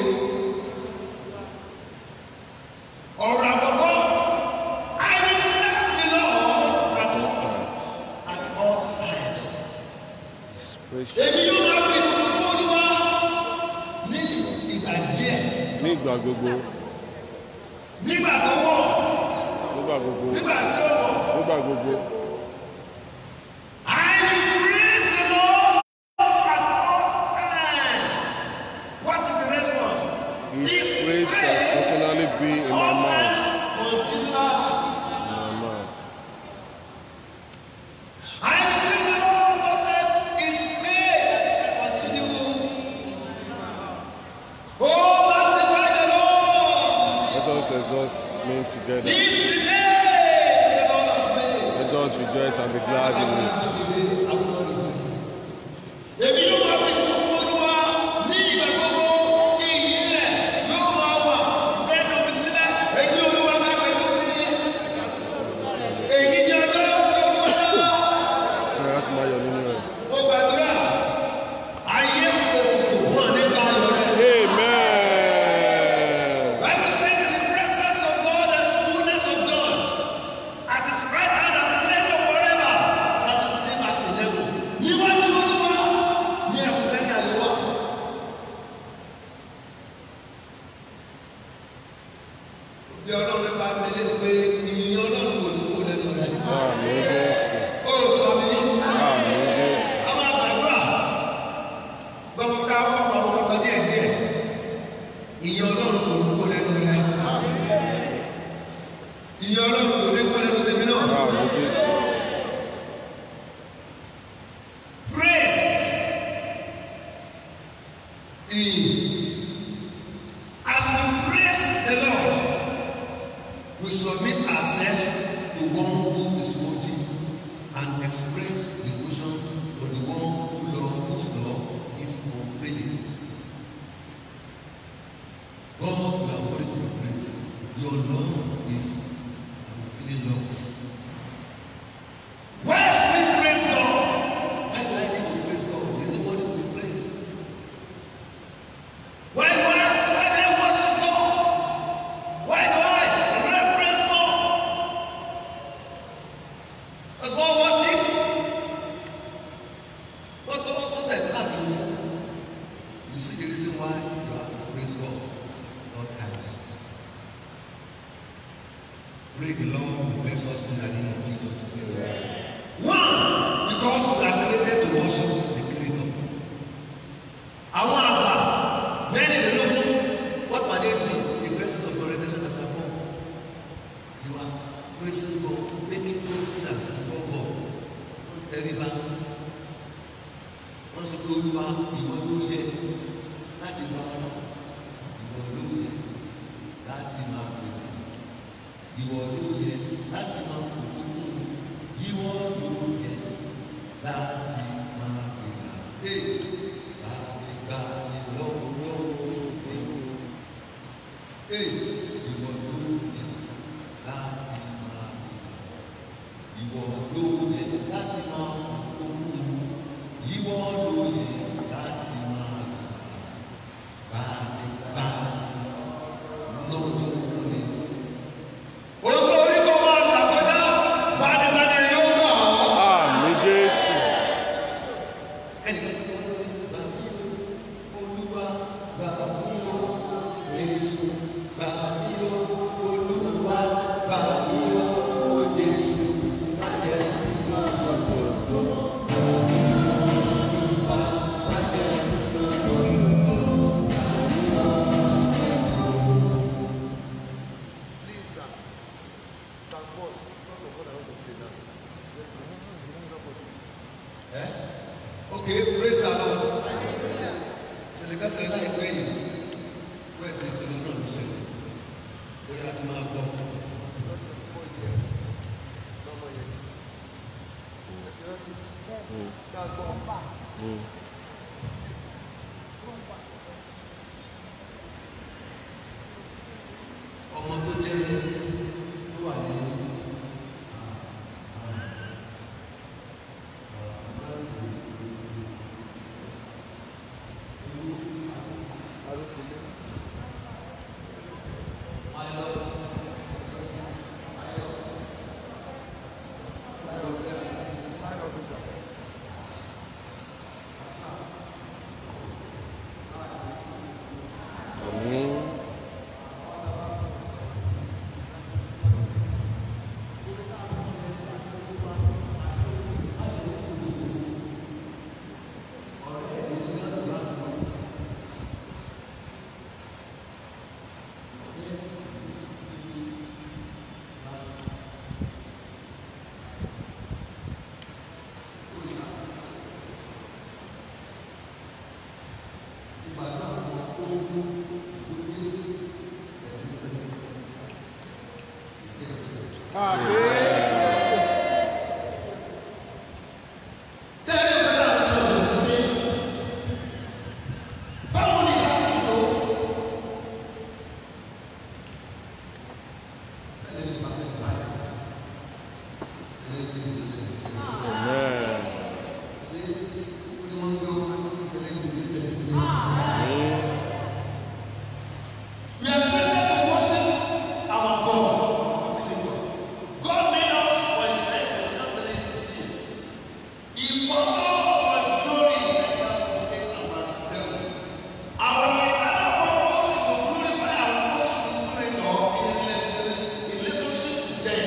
ọ̀rọ̀ àkọ́kọ́ I will bless the Lord at all times at all times. Praise èmi yóò máa fi ìbùkún fún olúwa ní ìgbà díẹ̀ Ní ìgbà gbogbo. nígbà tó wọ̀ Nígbà gbogbo. nígbà tí ó wọ̀. Nígbà gbogbo. I will praise the Lord at all times. What is the response? His praise shall continually be in my mouth. Continually. In my mouth. I will praise the let us sing together. This is the day the Lord has made. Let us rejoice and be glad in it. Èmi yóò máa fi gbogbo olúwa ní ìgbà gbogbo ìyìn rẹ̀ yóò máa wà lẹ́nu mi títí láì. Èmi olúwa ká pẹ̀lú mi. Èyí ni ọjọ́ tí olúwa dá. Let's máa yọ̀ nínú rẹ̀. Mo gbàdúrà ayé òkùnkùn wọn nípa ayọ̀ rẹ̀. Amen. Bible says in the presence of God there's fullness of joy. At his right hand are pleasure forever. Psalm 16 verse 11. Níwájú olúwa ní ẹ̀kúnrẹ́rẹ́ àyẹ̀wò. Bí ọlọ́run nípa ti ilé ni pé ìyìn ọlọ́run kò ní kó lẹ́nu rẹ̀. Àmín Jésù. Ó sọ mí. Àmín Jésù. A máa gbàdúrà. Gbọ́dọ̀ ká kọ́ ọmọ ọmọ kan díẹ̀ díẹ̀. Ìyìn ọlọ́run kò ní kó lẹ́nu rẹ̀. Ìyìn ọlọ́run kò ní kó lẹ́nu tèmi náà. Àmín Jésù. Praise. Ìyìn. As we praise the Lord, we submit ourselves to one who is worthy and express devotion for the one who love, whose love is unfailing. God, you are worthy to be praised. Your love is unfailing love. Why should we praise God? Why do I need to praise God? He's the one who will praise. Why do I, why do I worship God? Why do I reverence God? Does God want it? What, what, what I have you for? You see the reason why you have to praise God all times. Pray the Lord will bless us in the name of Jesus. One, because we are created to worship the Creator. Àwọn àgbà mẹ́rìnlélógún what were they doing? The presence of God Revelation chapter four. You are praising God, making good sense before God. Wọ́n tẹríba. Wọ́n sọ pé olúwa ìwọ ló yẹ láti máa lọ. Ìwọ ló yẹ láti máa pè é. Ìwọ ló yẹ láti máa pè é. Ìwọ ló yẹ láti máa pè é. Láti gbà ní lọ́wọ́ lọ́wọ́ Ee, ìwọ ló yẹ láti máa pè é. Ìwọ ló yẹ láti máa pè é. Ìwọ ló yẹ láti máa pè é. Báyìí lọ́dún rẹ̀. Olú orí kò máa là kọjá, bánigbani yóò gbà ọ́. Àmín Jésù. Ẹnìkan tó wọ́n lórí gbà mí o, Olúwa gbà mí o, Jésù gbà mí o, Olúwa gbà mí o, o Jésù má jẹ́ Olúwa má jẹ́ Please, sir. Can pause because of what I want to say now. It's very ẹ́ okay praise the Lord. Ìṣẹ̀lẹ̀ kan ṣẹlẹ̀ láìpẹ́ yìí, wẹ́ẹ̀sì ìpinnu náà ló ṣẹlẹ̀, bóyá a ti máa gbọ́. ọmọ tó jẹ́ tó wà ní Àmín. Tẹ́lẹ̀ kan náà sọ̀rọ̀ pé báwo ni ìyá mi tó? Ẹni ní pàṣẹ ìbáyà. Ẹni ní ìgbésẹ̀ ìgbésẹ̀. Amen. Ṣé ó ní wọ́n ń gbé wọn? Ẹni ní ìgbésẹ̀ ìgbésẹ̀. Amen. We are created to worship our God, our Creator. God made us for Himself in John 3:16. He forgot for His glory in Isaiah 48 and verse 7. Our eternal purpose is to glorify and worship the Creator in rela- in relationship with them.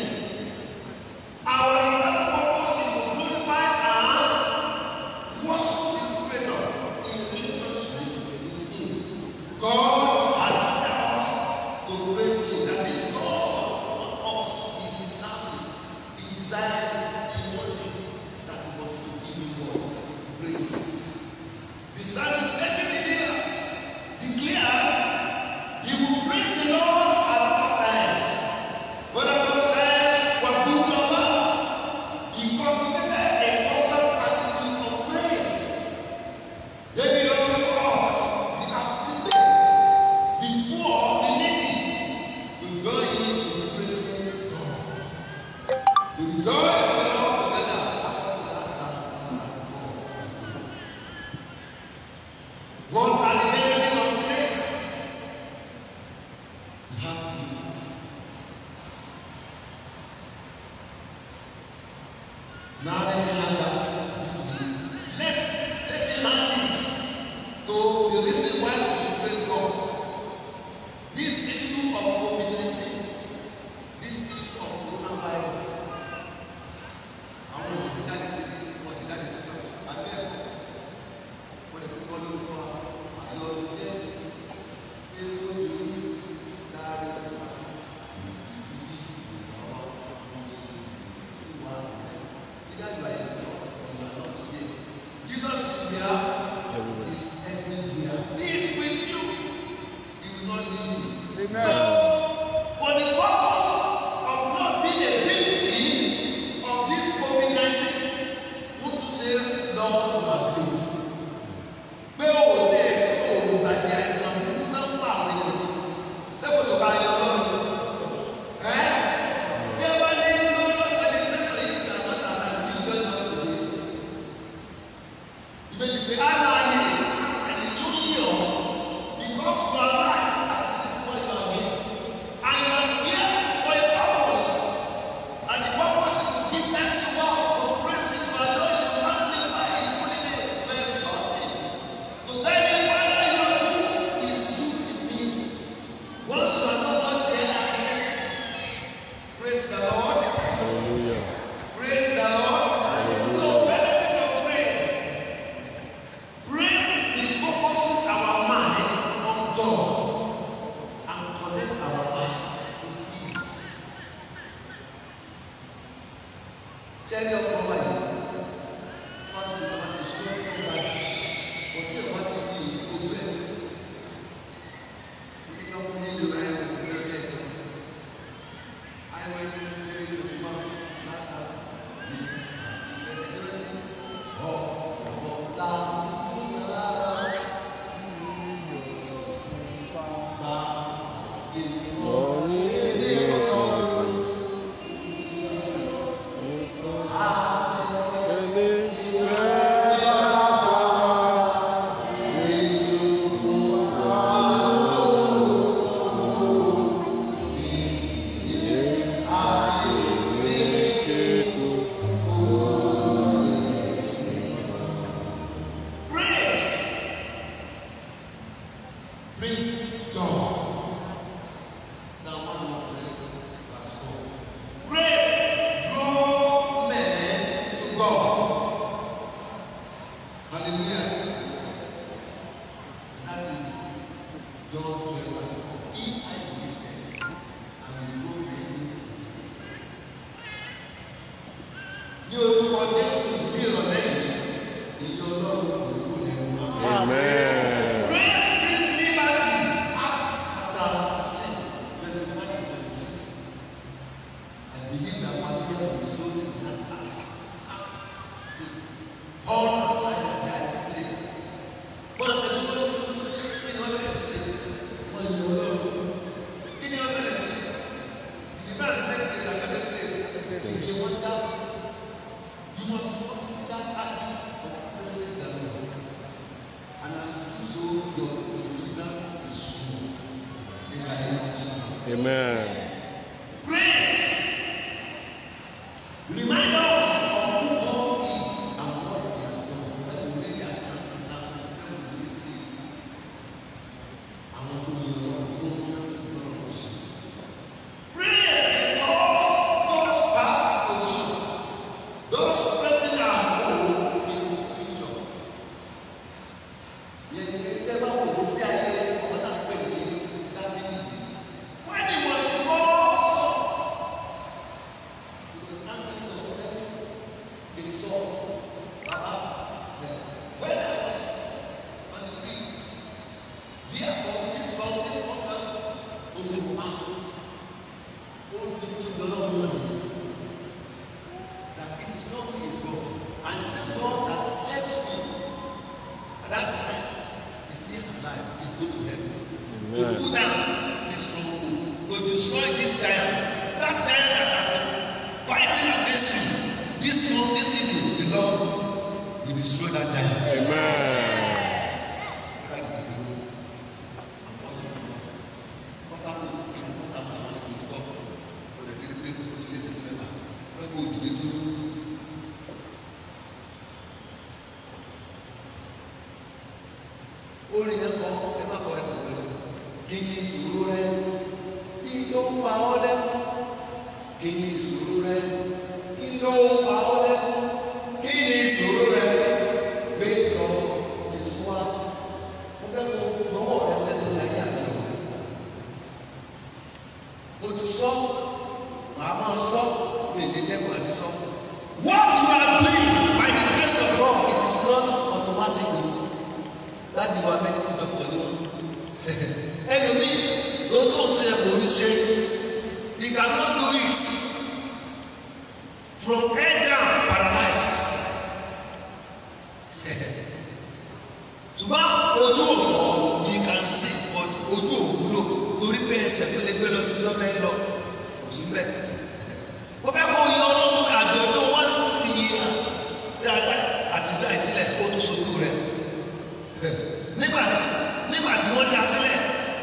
Our eternal purpose is to glorify and worship the Creator in relationship with Him. God had given us to praise Him. That is, God want us. He deserves it. He desires it. He wants it. That we want to give Him God praise. The psalmist David here declared he will praise the Lord at all times. Whether those times were good or bad, he cultivated a constant attitude of praise. David also called the afflicted, the poor, the needy, to join him in praising God. To rejoice in the Lord together according to that Psalm 104. What are the benefits of praise? We have you. Now let me hand that this to you. Let, let me hand this to the reason why we should praise God. This issue of COVID-19, this issue of coronavirus. Àwọn olùdarí sí olùdarí sí abẹ́ ẹ̀kọ́. Wọ́n lè kọ́ ló fún wa. Àyọ̀ ọ̀dẹ́ ṣé ó ti rí dárí Jesus is here. Everywhere. is everywhere. He is with you. He will not leave you. Amen. So, for the purpose of not being a victim of this COVID-19, want to say, Lord, my please. Pé o ò tí ẹ̀ sí olùgbàdì àìsàn burúkú náà ń pa àwọn ènìyàn. Lẹ́kọ̀ọ́ tó bá yọ lọ́rùn. Ẹ́ tí ẹ bá ní lọ́wọ́ celebration yìí ní àwọn àgbà ní ìjọ náà tó dé. Ìbéjì pé aláàyè àyè tó yẹ ọ́ because you are alive and this is what you are doing. And you are here for a purpose. And the purpose is to give thanks to God, to praise Him, to adore Him, to magnify His holy name, to exalt Him. To tell Him, Father, you are good, is you in me. Once you are no more there, I am. Praise the Lord. Hallelujah. Praise the Lord. So benefit of praise. Praise refocuses our mind on God and connect our mind with peace. Jẹ́rí ọkọ̀ wa yìí, wọ́n ti lè máa tẹ̀sí ọkọ̀ wa yìí. Òkè wa ti fi gbogbo ẹ̀. Nígbà wọn ní ìlú ayé wọn ní ọjọ́ ẹ̀kọ́. Ayé wọn ní ọjọ́ ìjọba last time. Praise brings God. Amen. Remind us of who God is and what He has done. When we read the account in Psalm 27, we see àwọn tó yẹ Ọlọ́run tó ń rántí Ọlọ́run ṣe. Prayer because God's past position does strengthen our hope in His future. Yẹn ni ẹgbẹ́ bá wò ó sí ayé ọmọ náà pè ní Dábìlì. When he was born, he was standing on the King Saul, Baba, there. When I was on the field, therefore this mountain water will be found. Oh, to the Lord money. That it is not me, it's God. And the same God that helps me at that time is still alive, is going to help me. To Amen. put down this stronghold, to destroy this giant, that giant that has been fighting against you. This month, this evening, the Lord will destroy that giant. Amen. orin yẹn kọ ẹ má kọ ẹ kọ pẹ̀lú kí ni ìṣòro rẹ kí ló ń pa ọ́ lẹ́kún kí ni ìṣòro rẹ kí ló ń pa ọ́ lẹ́kún kí ni ìṣòro rẹ gbé lọ Jésù wá mo fẹ́ kó lọ́wọ́ rẹ sẹ́ni láyé àti ọ̀rọ̀ mo ti sọ màá máa sọ mi ní dẹ́kun àti sọ. What you are doing by the grace of God it is not automatic o láti wá mẹ́rin dọ́kítọ̀ ni wọ́n. ẹlòmíì ló tó ń ṣe kò rí ṣe he cannot do it from head down paralyzed. ṣùgbọ́n ojú òfò you can see but ojú òwúlò torí pé ẹsẹ̀ tó lè gbé lọ síbi lọ́bẹ̀ lọ kò sí bẹ́ẹ̀. mo fẹ́ kó yọ ọlọ́run àjọ̀dún one sixty years tí a dá àtijọ́ àìsílẹ̀ ó tó sojú rẹ̀ nígbà tí nígbà tí wọ́n dá sílẹ̀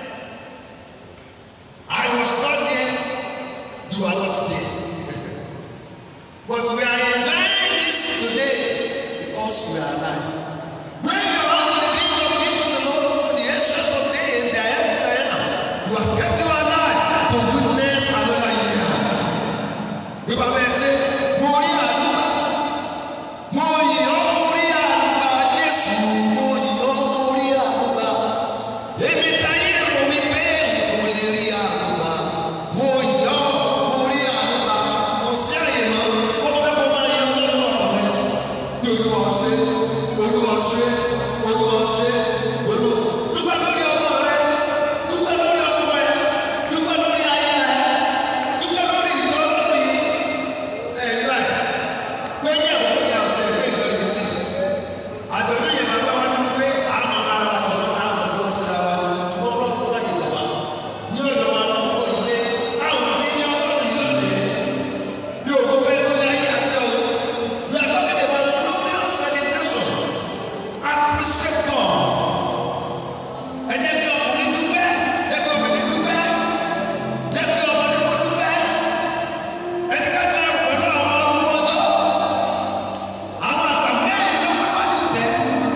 I was not there you are not there but we are enjoying this today because we are alive when you are under the king of kings and lord of lords the ancient of days the I am that I am you have kept you alive to witness another year bí bàbá ẹ ṣe mo rí àdúgbò mo yìn ọ́ mo rí àdúgbò Jésù mo yìn ọ́ mo rí àdúgbò èmi táyé rò mí pé kò lè rí àdúgbò mo yìn ọ́ mo rí àdúgbò kò sí àyè mọ́ tí wọ́n fẹ́ kó máa yan ọlọ́run ọkọ̀ rẹ ní olúwa ṣe olúwa ṣe olúwa ṣe olú dúpẹ́ lórí ọmọ rẹ dúpẹ́ lórí ọkọ rẹ dúpẹ́ lórí ayé rẹ dúpẹ́ lórí ìjọ ọlọ́run yìí ẹ̀rí báyìí pé ní àkókò yà ọ̀tẹ̀ ẹgbẹ́ ìjọ yìí tì àjọ̀dún yẹn máa bá wá nínú pé àmọ́ ara wa sọ̀rọ̀ náà máa dúró síra wa ni ṣùgbọ́n ọlọ́run fún àyè gbà wá ní ọ̀dọ̀ wa lọ́kọ̀ yìí pé àwọn tí ń yá ọlọ́run yìí lónìí bí òkú fẹ́ tó ní ayé àti ọ̀run we are talking about glorious celebration appreciate God ẹ jẹ́ kí ọkùnrin dúpẹ́ jẹ́ kí obìnrin dúpẹ́ jẹ́ kí ọmọdé kó dúpẹ́ ẹni ká dára pẹ̀lú àwọn ọdún ọjọ́ àwọn àgbà mẹ́rin ló kó wájú tẹ̀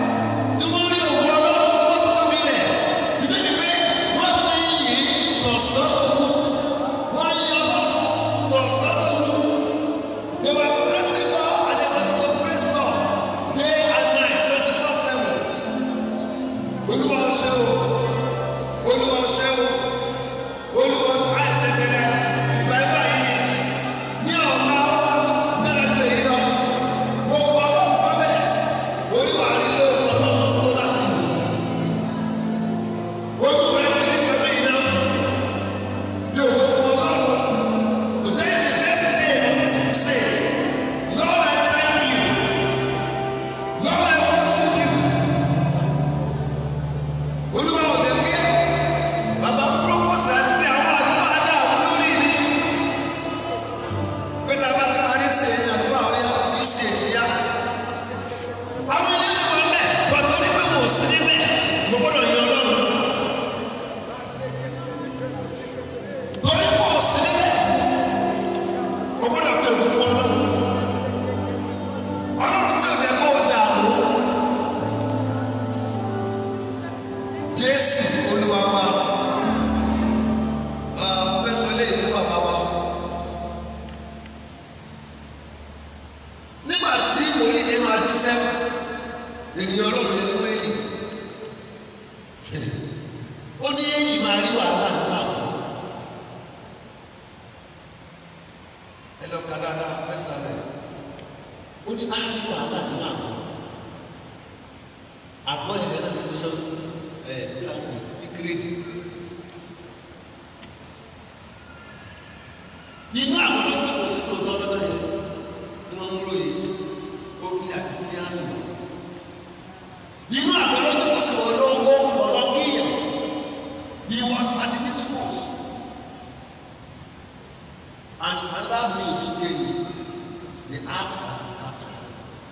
tí wọ́n rí òwú ọlọ́run tó wọ́n tóbi rẹ̀ níbi ni pé wọ́n ti yìn tọ̀sán ènìyàn ọlọ́run yẹn fún ẹ̀yìn ó ní ẹ̀yìn máa rí wàhálà nínú àpò ẹ lọ ka dáadáa fẹsà rẹ ó ní á rí wàhálà nínú àpò àgọ́ yẹn lẹ́nu ní sọ ẹ̀ bí àpò ìkírèjì inú àwọn ọlọ́pàá kò sí tòótọ́ lọ́dọ̀ yẹn tí wọ́n mú lóye ó fi àti fi hàn sí wọn nínú àwọn ọlọ́pàá kò sí wọn lọ́wọ́ ọlọ́kìyàn he was at the meeting post and another news came the act has been captured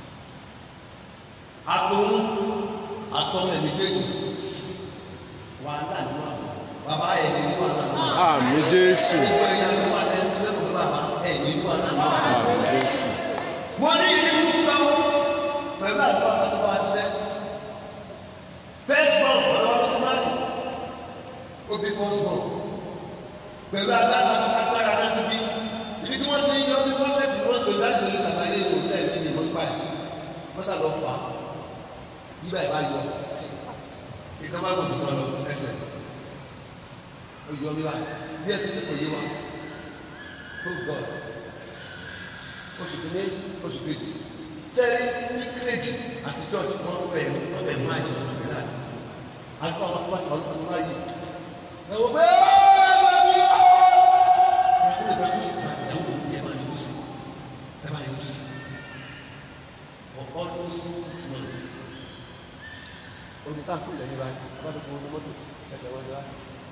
àtòun àtọmọ méjèèjì wàhálà nínú àgbà bàbá ẹ̀ ní ní wàhálà náà Àmì Jésù. gbogbo ẹ̀yà ló wà lẹ́nu tó lẹ́kọ̀ọ́ bàbá ẹ̀ ní ní wàhálà náà Àmì Jésù. wọ́n ní ìdí burúkú náà pẹ̀lú àdúrà kan tó wá ṣiṣẹ́ first born ọ̀rọ̀ ọdún tó máa rí ó bí first born pẹ̀lú agbára agbára náà tó bí ibi tí wọ́n ti yọ ní fọ́sẹ̀tì wọn pẹ̀lú láti lè ṣàlàyé ìwò tẹ̀ ní ìwọ̀n pa ẹ̀ wọ́n sàlọ́ fà á nígbà ìbá yọ ìkan bá gbòdì kan lọ ẹsẹ̀ ó yọ wíwá bí ẹsẹ̀ sì kò yé wa oh God oṣù kìíní oṣù kejì tẹ́lẹ̀ ní kírèjì àti church wọ́n bẹ̀ wọ́n bẹ̀ mú àjẹ ọdún kẹta ni àti àwọn àwọn àwọn ọdún báyìí ẹ wò pé ẹ mi ọ́ ẹ kúrò ìgbà kúrò ìgbà ìyàwó mi ẹ máa yọjú sí ẹ máa yọjú sí for almost six months olùkọ́ àfún ilẹ̀ yìí báyìí wọ́n ti fún mọ́tò ẹ̀jẹ̀ wọn wá.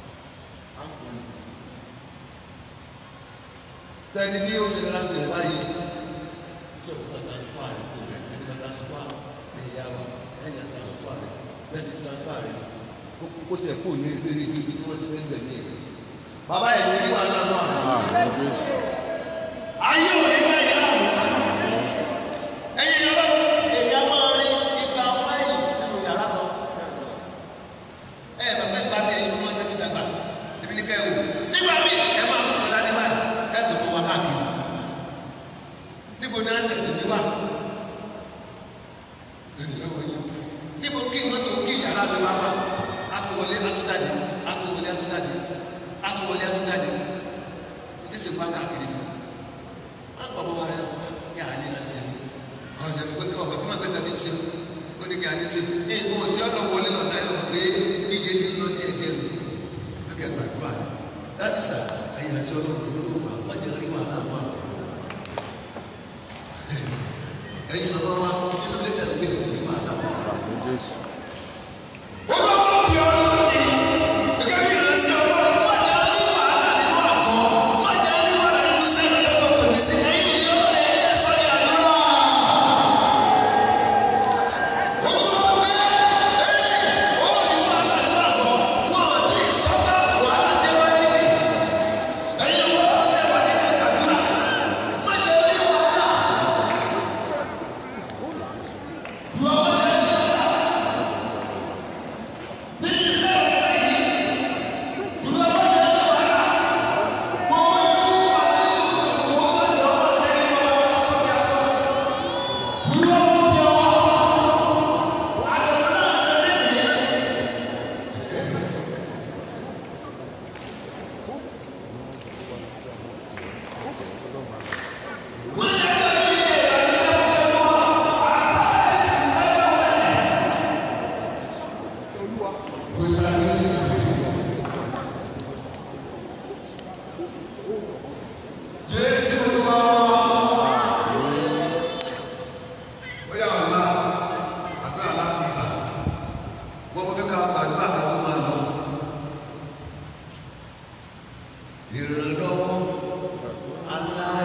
tẹ́ni bí ó ṣe ní láti rẹ̀ báyìí ṣé òkú àtàǹfà rẹ̀ kò rẹ̀ ẹ̀ ti máa tàǹfà ẹ̀yìn yá wa ẹ̀yìn àtàǹfà rẹ̀ bẹ́ẹ̀ ti tàǹfà rẹ̀ kó tẹ̀ kó ní ìrírí ibi tí wọ́n ti fẹ́ gbẹ̀mí ẹ̀. bàbá ẹ̀ ní wà lánàá àná. Àmì Jésù. ayé ò ní bá yẹn láàmú. ẹ̀yin yàrá èèyàn máa rí ipa wáìlì nínú yàrá kan. ẹ ẹ bàbá ìgbà mi ẹ̀yin ló máa tẹ́tí dàgbà èmi ní kẹ́hìn o. nígbà míì ẹ máa mú tọ́lá ní báyìí ẹ tó tó wá káàkiri. níbo ni ansẹ̀tì mi wà? èdè lọ́wọ́ yìí. níbo kí mọ́tò kí yàrá mi wá wá? atúwọlé atúndàdé atúwọlé atúndàdé atúwọlé atúndàdé. ti sì wá káàkiri akpọ̀bọ̀ wa rẹ̀ yà á ní àṣẹ ọ̀sẹ̀ mi pé kí ọ̀bọ̀ tí ma gbé kàtí ṣe ó ní kí a ní ṣe ní ìbò òsì ọ̀nà wọlé lọ́tà ẹ̀ lọ́mọ pé iye ti ń lọ díẹ̀ díẹ̀ nù lókè gbàdúrà láti sà ẹ̀yìn àti ọlọ́run ló wà wọ́n jẹ́ rí wàhálà àwọn àpò ẹ̀yìn bàbá wa nínú lẹ́tà gbé rí wàhálà wọn. Àmì Jésù. olówó bí ọlọ́run ni gẹ́gẹ́ bí ìrẹsì ọlọ́run má jẹ́ rí wàhálà nínú àgọ́ má jẹ́ rí wàhálà nínú sẹ́yìn lọ́tọ̀ pèmí sí ẹ̀yìn ni ọlọ́run ẹ̀ jẹ́ sọ́ni àdúrà. olówó bẹ́ ẹ̀yìn ó rí wàhálà nínú àgọ́ wọn ò tí ì sọ́tà wàhálà dé wáyé ni ẹ̀yìn wọn bá tẹ̀ wá nínú ìgbàdúrà má jẹ́ rí wàhálà. bóyá ọ̀la àdúrà láti gbà wọ́n mọ̀ kíkà àdúrà ká tó máa lọ. ìrànlọ́wọ́ aláì